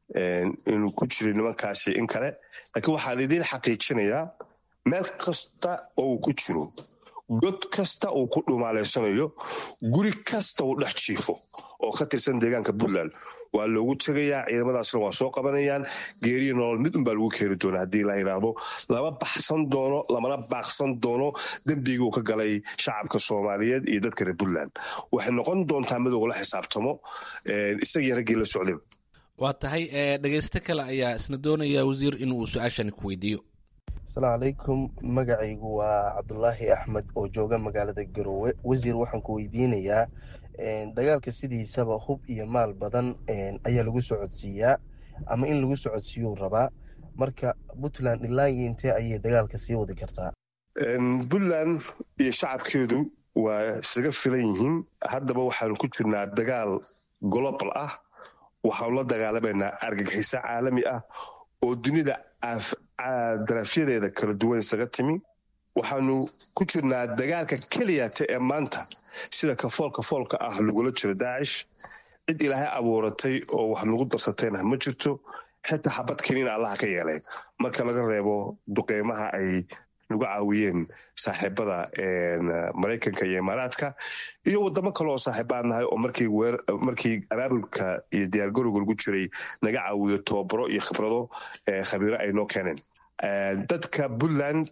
inuu ku jiray nimankaasi in kale laakiin waxaan idiin xaqiijinayaa meel kasta oo uu ku jiro god kasta uu ku dhumaaleysanayo guri kasta uu dhex jiifo oo ka tirsan deegaanka puntland waa loogu tegayaa ciidamadaasna waa soo qabanayaan geeriyo nolol mid unbaa lagu keeni doona haddii la yidhaahdo lama baxsan doono lamana baaqsan doono dembigii uu ka galay shacabka soomaaliyeed iyo dadka reer puntland waxay noqon doontaa mid ugula xisaabtamo isagii raggii la socday waa tahay dhegeysto kale ayaa isna doonaya wasiir inuu su-aashani ku weydiiyo asalaamu calaykum magacaygu waa cabdulaahi axmed oo jooga magaalada garoowe wasiir waxaan ku weydiinayaa dagaalka sidiisaba hub iyo maal badan ayaa lagu socodsiiyaa ama in lagu socodsiiyuu rabaa marka puntland ilaa iyo intee ayay dagaalka sii wadi kartaa puntland iyo shacabkeedu waa isaga filan yihiin haddaba waxaanu ku jirnaa dagaal global ah waxaanu la dagaalamaynaa argagixiso caalami ah oo dunida darafyadeeda kala duwan isaga timi waxaanu ku jirnaa dagaalka keliyata ee maanta sida kafoolka foolka ah lagula jiro daacish cid ilaahay abuuratay oo wax nagu darsatayna ma jirto xitaa xabad keniina allaha ka yeelay marka laga reebo duqeymaha ay nagu caawiyeen saaxiibada maraykanka iyo imaaraadka iyo wadamo kale oo saaxiibaan nahay oo markii abaabulka iyo diyaargarowga lagu jiray naga caawiyo tobabaro iyo khibrado khabiiro ay noo keeneen dadka puntland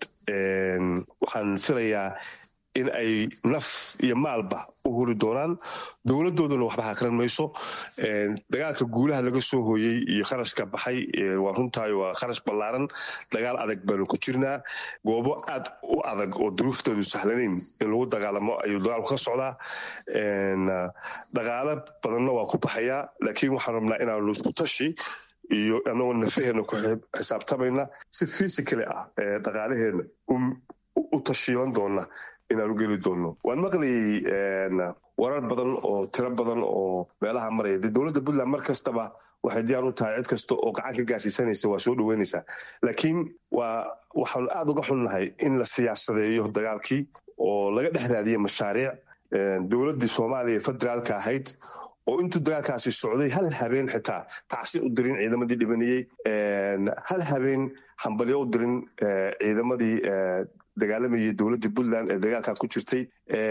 waxaan filayaa in ay naf iyo maalba u huri doonaan dowladooduna waxba hakran mayso dagaalka guulaha laga soo hooyey iyo kharashka baxay waa runtaayo waa kharash ballaaran dagaal adag baanu ku jirnaa goobo aad u adag oo duruuftoodu sahlanayn in lagu dagaalamo ayuu dagaalku ka socdaa dhaqaalo badanna waa ku baxayaa laakiin waxaan rabnaa inaanu isku tashi iyo anagoo nafaheena ku xisaabtamayna si physically ah dhaqaalaheena u tashiilan doona inaanu geli doonno waan maqlayay warar badan oo tiro badan oo meelaha maraya dee dowladda puntland mar kastaba waxay diyaar u tahay cid kasta oo gacan ka gaarsiisanaysa waa soo dhoweynaysaa laakiin waa waxaan aada uga xunnahay in la siyaasadeeyo dagaalkii oo laga dhex raadiyo mashaariic dowladdii soomaaliya federaalka ahayd oo intuu dagaalkaasi socday hal habeen xitaa tacsi u dirin ciidamadii dhibanayey hal habeen hambalyo u dirin ciidamadii dagaalamayay dowladda puntland ee dagaalkaa ku jirtay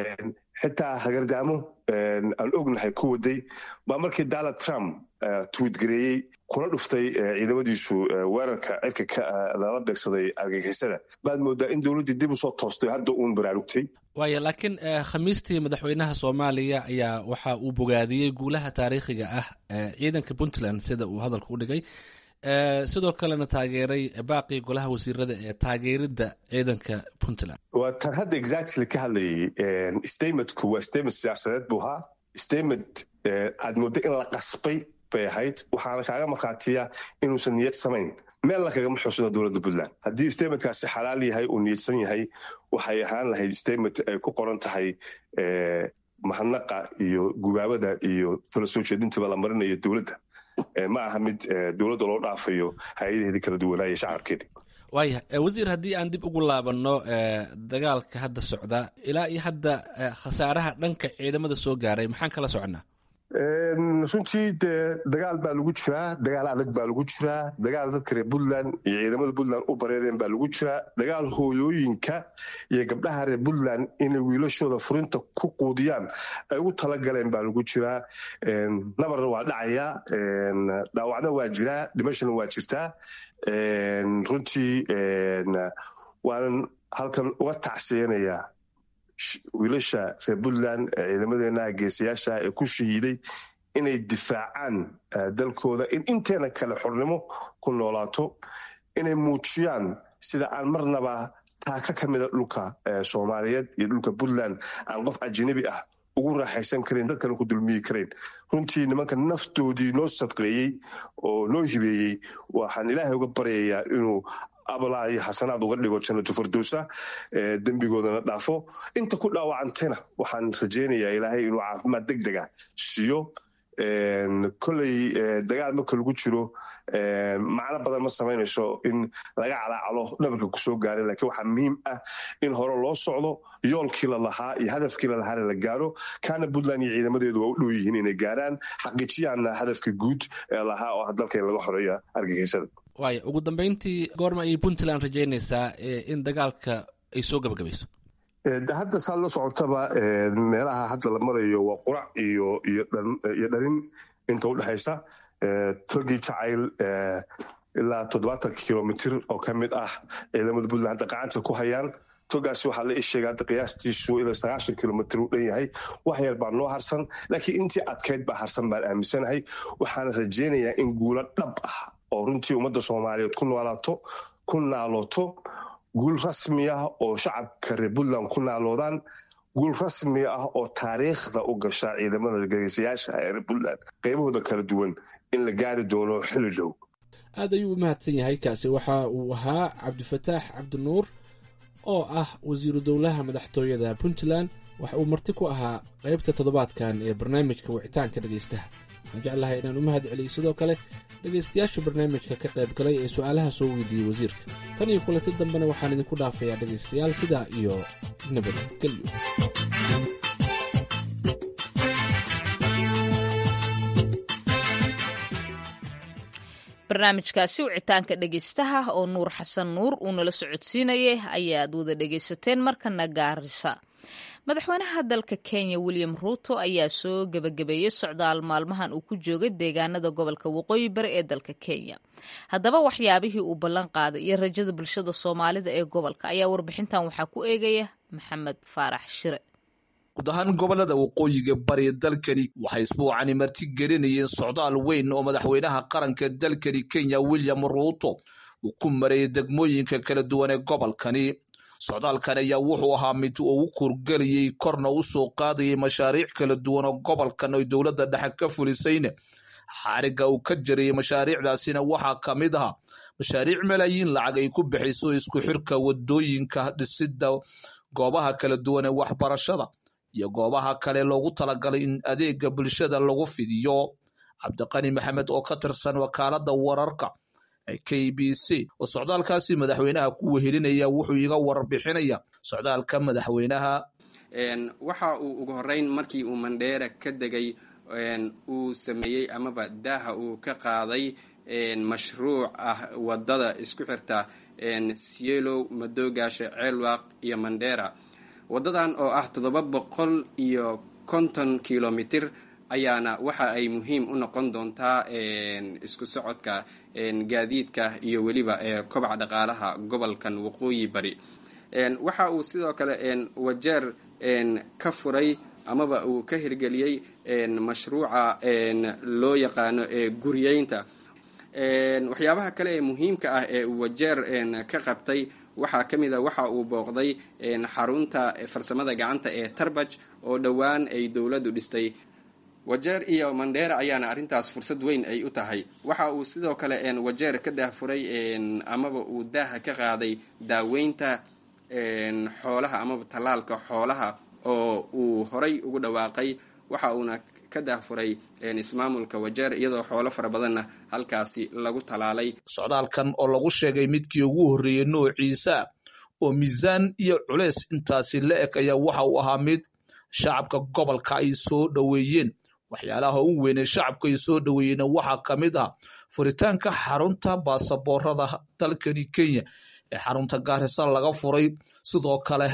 xitaa hagardaamo aan ognahay ku waday baa markii donald trump twiitgareeyey kuna dhuftay ciidamadiisu weerarka cirka lala beegsaday argagixisada baad moodaa in dowladdii dib usoo toostay hadda uun baraarugtay waaya laakiin khamiistii madaxweynaha soomaaliya ayaa waxa uu bogaadiyey guulaha taariikhiga ah ciidanka puntland sida uu hadalka u dhigay sidoo kalena taageeray baaqii golaha wasiirada ee taageeridda ciidanka puntland waa tan hadda exactly ka hadlayay statementku waa statement siyaasadeed buu ahaa statement aad moodda in la qasbay bay ahayd waxaana kaaga markhaatiya inuusan niyad samayn meel la kagama xuusano dowladda puntland haddii statementkaasi xalaal yahay uu niyadsan yahay waxay ahaan lahayd statement ay ku qoran tahay mahadnaqa iyo gubaabada iyo tala soo jeedintaba la marinayo dowladda ma aha mid dowladda loo dhaafayo hay-adaheedii kala duwanaaye shacabkeedi waaya wasiir haddii aan dib ugu laabanno dagaalka hadda socda ilaa iyo hadda khasaaraha dhanka ciidamada soo gaaray maxaan kala soconnaa runtii dee dagaal baa lagu jiraa dagaal adag baa lagu jiraa dagaal dadka reer puntland iyo ciidamada puntland u bareereen baa lagu jiraa dagaal hooyooyinka iyo gabdhaha reer puntland inay wiilashooda furinta ku quudiyaan ay ugu talagaleen baa lagu jiraa nabarna waa dhacayaa dhaawacna waa jiraa dhimashana waa jirtaa runtii waanan halkan uga tacsiyanayaa wiilasha reer puntland ciidamadeenaha geesayaasha ee ku shahiiday inay difaacaan dalkooda in inteena kale xornimo ku noolaato inay muujiyaan sida aan marnaba taaka ka mida dhulka soomaaliyeed iyo dhulka puntland aan qof ajanabi ah ugu raaxaysan karayn dadkana ku dulmiyi karayn runtii nimanka naftoodii noo sadqeeyey oo noo hibeeyey waxaan ilaahay uga baryayaa inuu abalaa iyo xasanaad uga dhigo jannatu fardowsa dembigoodana dhaafo inta ku dhaawacantayna waxaan rajaynayaa ilaahay inuu caafimaad deg dega siiyo koley dagaal marka lagu jiro macno badan ma samaynayso in laga calaacalo dhabarka kusoo gaaray laakiin waxaa muhiim ah in hore loo socdo yoolkii la lahaa iyo hadafkii la lahaana la gaaro kaana puntland iyo ciidamadeedu waa u dhow yihiin inay gaaraan xaqiijiyaana hadafka guud ee lahaa oo ah dalka in laga xoreeyo argagixisada waaya ugu dambeyntii goorma ayay puntland rajaynaysaa in dagaalka ay soo gabagabayso hadda saa la socotaba meelaha hadda la marayo waa qurac iyo iyo dharin inta udhexaysa togii jacayl ilaa toddobaatan kilomitr oo ka mid ah ciidamada puntland hadda gacanta ku hayaan togaasi waxaa la isheega hadda qiyaastiisu ilaa sagaashan kilomitr uu dhan yahay wax yar baa noo harsan laakiin intii adkayd baa harsan baan aaminsanahay waxaana rajaynayaa in guulo dhab ah oo runtii ummadda soomaaliyeed ku noolaato ku naalooto guul rasmi ah oo shacabka reer puntland ku naaloodaan guul rasmi ah oo taariikhda u gasha ciidamada geesayaasha ee reer puntland qaybahooda kala duwan in la gaari doono xili dhow aad ayuu u mahadsan yahay kaasi waxa uu ahaa cabdifataax cabdinuur oo ah wasiiru dowlaha madaxtooyada puntland waxa uu marti ku ahaa qaybta toddobaadkan ee barnaamijka wicitaanka dhegaystaha waxaan jeclahay inaan u mahad celiyo sidoo kale dhegaystayaasha barnaamijka ka qayb galay ee su'aalaha soo weydiiyey wasiirka tan iyo kulanti dambena waxaan idinku dhaafayaa dhegaystayaal sidaa iyo nabadgelyo barnaamijkaasi wicitaanka dhegaystaha oo nuur xasan nuur uu nala socodsiinayay ayaad wada dhegaysateen markana gaarisa madaxweynaha dalka kenya william ruuto ayaa soo gebagabeeyey socdaal maalmahan uu ku joogay deegaanada gobolka waqooyi bari ee dalka kenya haddaba waxyaabihii uu ballan qaaday iyo rajada bulshada soomaalida ee gobolka ayaa warbixintan waxaa ku eegaya maxamed faarax shire guud ahaan gobolada waqooyiga bari dalkani waxay isbuucani marti gelinayeen socdaal weyn oo madaxweynaha qaranka dalkani kenya william ruuto uu ku marayay degmooyinka kala duwan ee gobolkani socdaalkan ayaa wuxuu ahaa mid uu u kurgelayay korna u soo qaadayay mashaariic kala duwan oo gobolkan oy dowladda dhexe ka fulisayne xaariga uu ka jariyey mashaariicdaasina waxaa ka mid ahaa mashaariic malaayiin lacag ay ku bixiso isku xirka wadooyinka dhisidda goobaha kala duwan ee waxbarashada iyo goobaha kale loogu talagalay in adeega bulshada lagu fidiyo cabdiqani maxamed oo ka tirsan wakaalada wararka k b c oo socdaalkaasi madaxweynaha ku wehelinaya wuxuu iga warbixinaya socdaalka madaxweynaha waxa uu ugu horeyn markii uu mandheera ka degay uu sameeyey amaba daaha uu ka qaaday mashruuc ah wadada isku xirta sielow madoogaasha ceelwaaq iyo mandheera wadadan oo ah toddoba boqol iyo konton kilomitir ayaana waxa ay muhiim u noqon doontaa isku socodka gaadiidka iyo weliba kobaca dhaqaalaha gobolkan waqooyi bari waxa uu sidoo kale wajeer ka furay amaba uu ka hirgeliyey mashruuca loo yaqaano guryeynta waxyaabaha kale ee muhiimka ah ee uu wajeer ka qabtay waxaa ka mid a waxa uu booqday xarunta farsamada gacanta ee tarbaj oo dhowaan ay dowladdu dhistay wajeer iyo mandheera ayaana arrintaas fursad weyn ay u tahay waxa uu sidoo kale wajeer ka daahfuray amaba uu daaha ka qaaday daaweynta xoolaha amaba tallaalka xoolaha oo uu horay ugu dhawaaqay waxa uuna ka daahfuray ismaamulka wajeer iyadoo xoolo fara badanna halkaasi lagu talaalay socdaalkan oo lagu sheegay midkii ugu horreeyey noociisa oo miisaan iyo culeys intaasi la eg ayaa waxa uu ahaa mid shacabka gobolka ay soo dhoweeyeen waxyaalaha ugu weynee shacabka ay soo dhoweeyeen waxaa ka mid ah furitaanka xarunta baasaboorada dalkani kenya ee xarunta gaarisa laga furay sidoo kale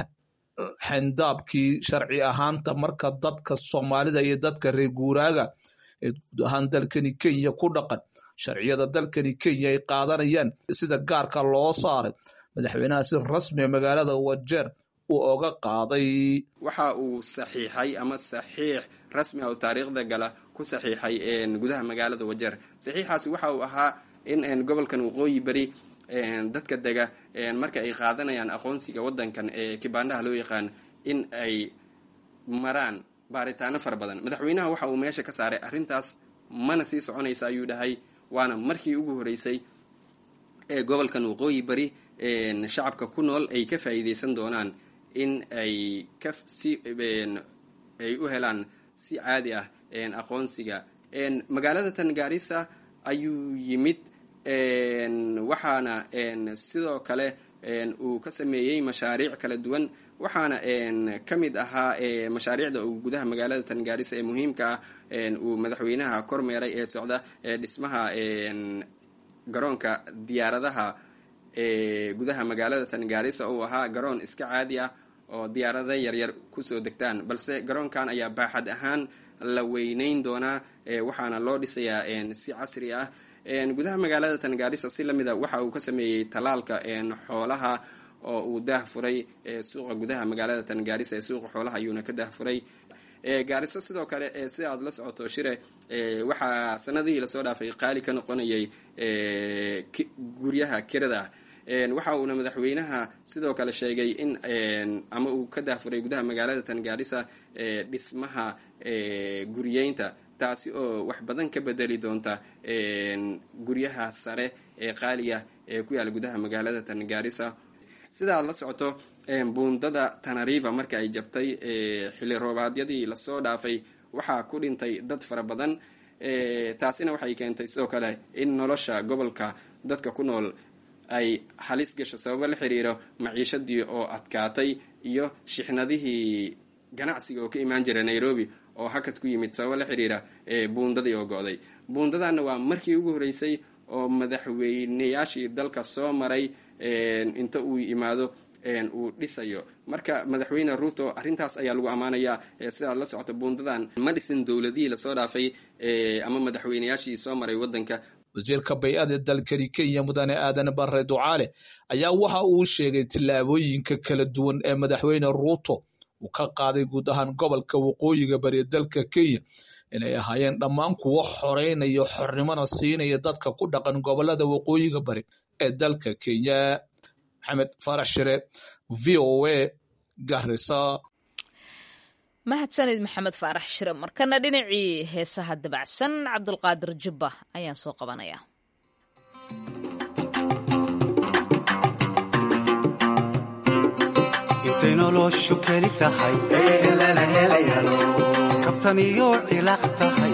xendaabkii sharci ahaanta marka dadka soomaalida iyo dadka reer guuraaga ee guud ahaan dalkani kenya ku dhaqan sharciyada dalkani kenya ay qaadanayaan sida gaarka loo saaray madaxweynaha si rasmiga magaalada wajeer uu oga qaaday waxa uu saxiixay ama saxiix rasmi ah oo taariikhda gala ku saxiixay gudaha magaalada wajeer saxiixaasi waxa uu ahaa in gobolkan waqooyi beri dadka dega marka ay qaadanayaan aqoonsiga wadankan ee kibaandhaha loo yaqaan in ay maraan baaritaano fara badan madaxweynaha waxa uu meesha ka saaray arrintaas mana sii soconaysa ayuu dhahay waana markii ugu horeysay ee gobolkan waqooyi bari shacabka ku nool ay ka faa'iideysan doonaan in ay ka si ay u helaan si caadi ah aqoonsiga magaalada tangaarisa ayuu yimid waxaana sidoo kale uu ka sameeyey mashaariic kala duwan waxaana ka mid ahaa mashaariicda uu gudaha magaalada tangaarisa ee muhiimka ah uu madaxweynaha kormeeray ee socda dhismaha garoonka diyaaradaha ee gudaha magaalada tangaarisa uu ahaa garoon iska caadi ah oo diyaarada yaryar kusoo degtaan balse garoonkan ayaa baaxad ahaan la weyneyn doonaa waxaana loo dhisayaa si casri ah gudaha magaalada tangaarisa si lamida waxa uu ka sameeyey talaalka xoolaha oo uu daah furay suuqa gudaha magaalada tangaarisa ee suuqa xoolaha ayuuna ka daah furay gaariso sidoo kale sida aad la socoto shire waxaa sanadihii lasoo dhaafay qaali ka noqonayay guryaha kirada waxa uuna madaxweynaha sidoo kale sheegay in ama uu ka daahfuray gudaha magaalada tangaarisa dhismaha guriyeynta taasi oo wax badan ka bedeli doonta guryaha sare ee qaaliga ee ku yaala gudaha magaalada tangaarisa sida aad la socoto buundada tanariva marka ay jabtay xilli roobaadyadii lasoo dhaafay waxaa ku dhintay dad fara badan taasina waxay keentay sidoo kale in nolosha gobolka dadka ku nool ay halis gasho sababo la xiriiro maciishadii oo adkaatay iyo shixnadihii ganacsiga oo ka imaan jira nairobi oo hakad ku yimid sababo la xiriira buundadii oo go-day buundadana waa markii ugu horeysay oo madaxweyneyaashii dalka soo maray inta uu yimaado uu dhisayo marka madaxweyne ruuto arrintaas ayaa lagu ammaanayaa sidaad la socoto buundadan ma dhisin dowladihii lasoo dhaafay ama madaxweyneyaashii soo maray wadanka wasiirka bay-ada dalkani kenya mudane aadan bare ducaale ayaa waxa uu sheegay tillaabooyinka kala duwan ee madaxweyne ruuto uu ka qaaday guud ahaan gobolka waqooyiga bari dalka kenya inay ahaayeen dhammaan kuwo xoreynaya xornimona siinaya dadka ku dhaqan gobolada waqooyiga bari ee dalka kenya maxamed farax shire v o a garisa mahadsanid maxamed faarax shire markana dhinacii heesaha dabacsan cabdulqaadir jubba ayaan soo qabanaya intay noloshu keli tahay kabtan iyo cilaaq tahay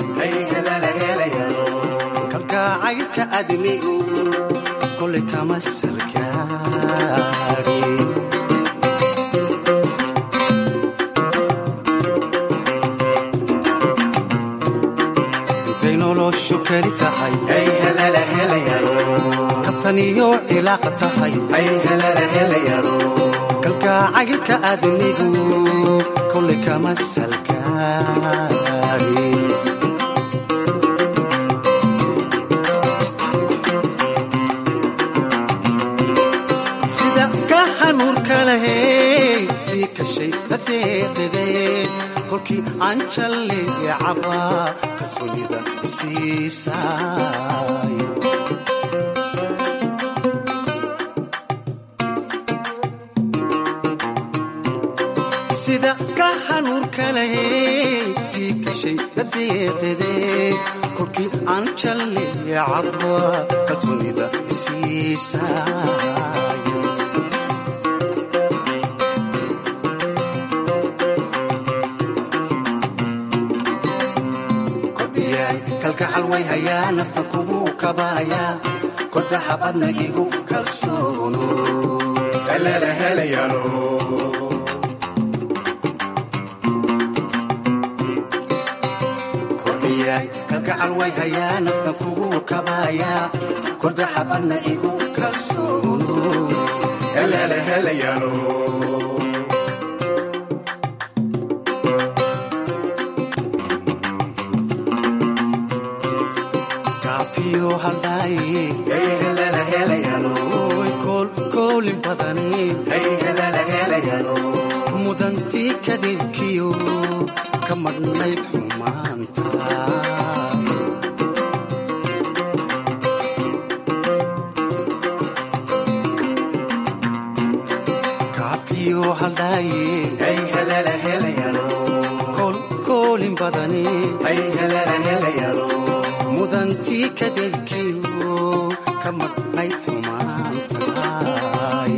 kalgacaylka adnigu kolay kama salgaari intay noloshu keli tahay kabtan iyo cilaaq tahay kalgacaylka adnigu kolay kama salgaari sida ka hanuurka lahey ii kashay dadeeqide kolkii aan jalleecaba kalsoonida isiisaay sida ka hanuurka lahey ii kashay dadeeqide kolkii aan jalleecaba kalsoonida isiisaay kalgacal way hayaa nafta kugu kabaaya kodaha badna igu kalsoono kalala helayaano kordhiyaay kalgacal way hayaa nafta kugu kabaaya kodaha badna igu kalsoono kalala helayaano kaafiyo haldhaaye koolin badani mudantii kadeedkiyo ka madhnayd xumaanta kaafiyo haldhaaye koolin badani mudantii kadeedkiyo ka madhnayd xumaantaay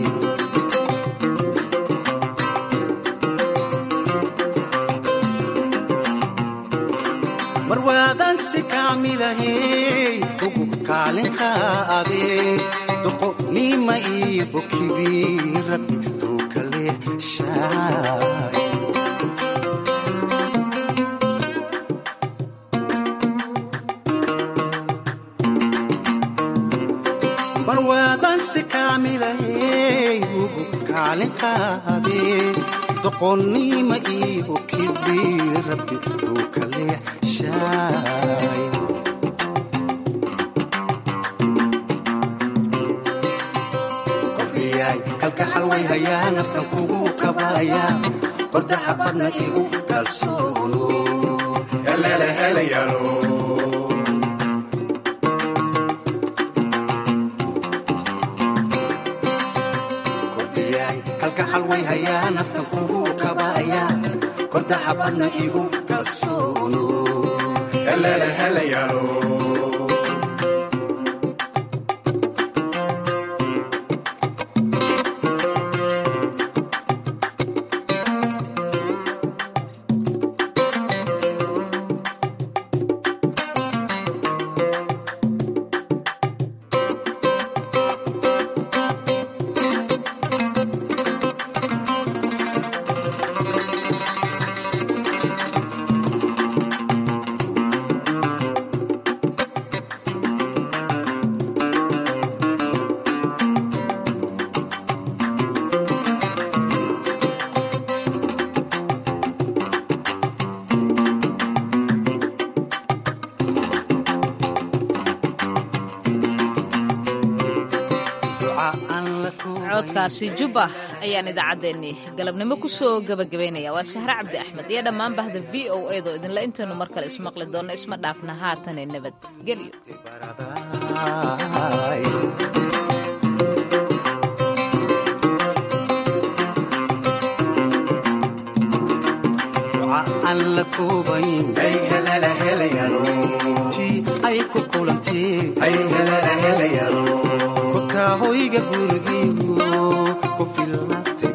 mar waadan si kaamilahey ugu kaalin qaade doqonima iyo bokibi rabbi tuukale shaay barwaadan si kaamilahey ugu kaalin qaade doqonnima iyo kibi rabbi uu kale shaay kordhiyaay kalgacal way hayaa naftan kugu kabaaya kordaxa badna igu kalsoono helele helayaano kalgacal way hayaa naftan kugu kabaaya kordaxa badna igu kalsoono helele helayaano codkaasi jubba ayaan idaacaddeenni galabnimo ku soo gebagabaynaya waa sahre cabdi axmed iyo dhammaan bahda v o edo idinla intaynu mar kale ismaqli doonno isma dhaafna haatane nabadgelyo qurca aan la koobayn tii ay ku kulantee korkaa hoyga gurigiigu ku filnatay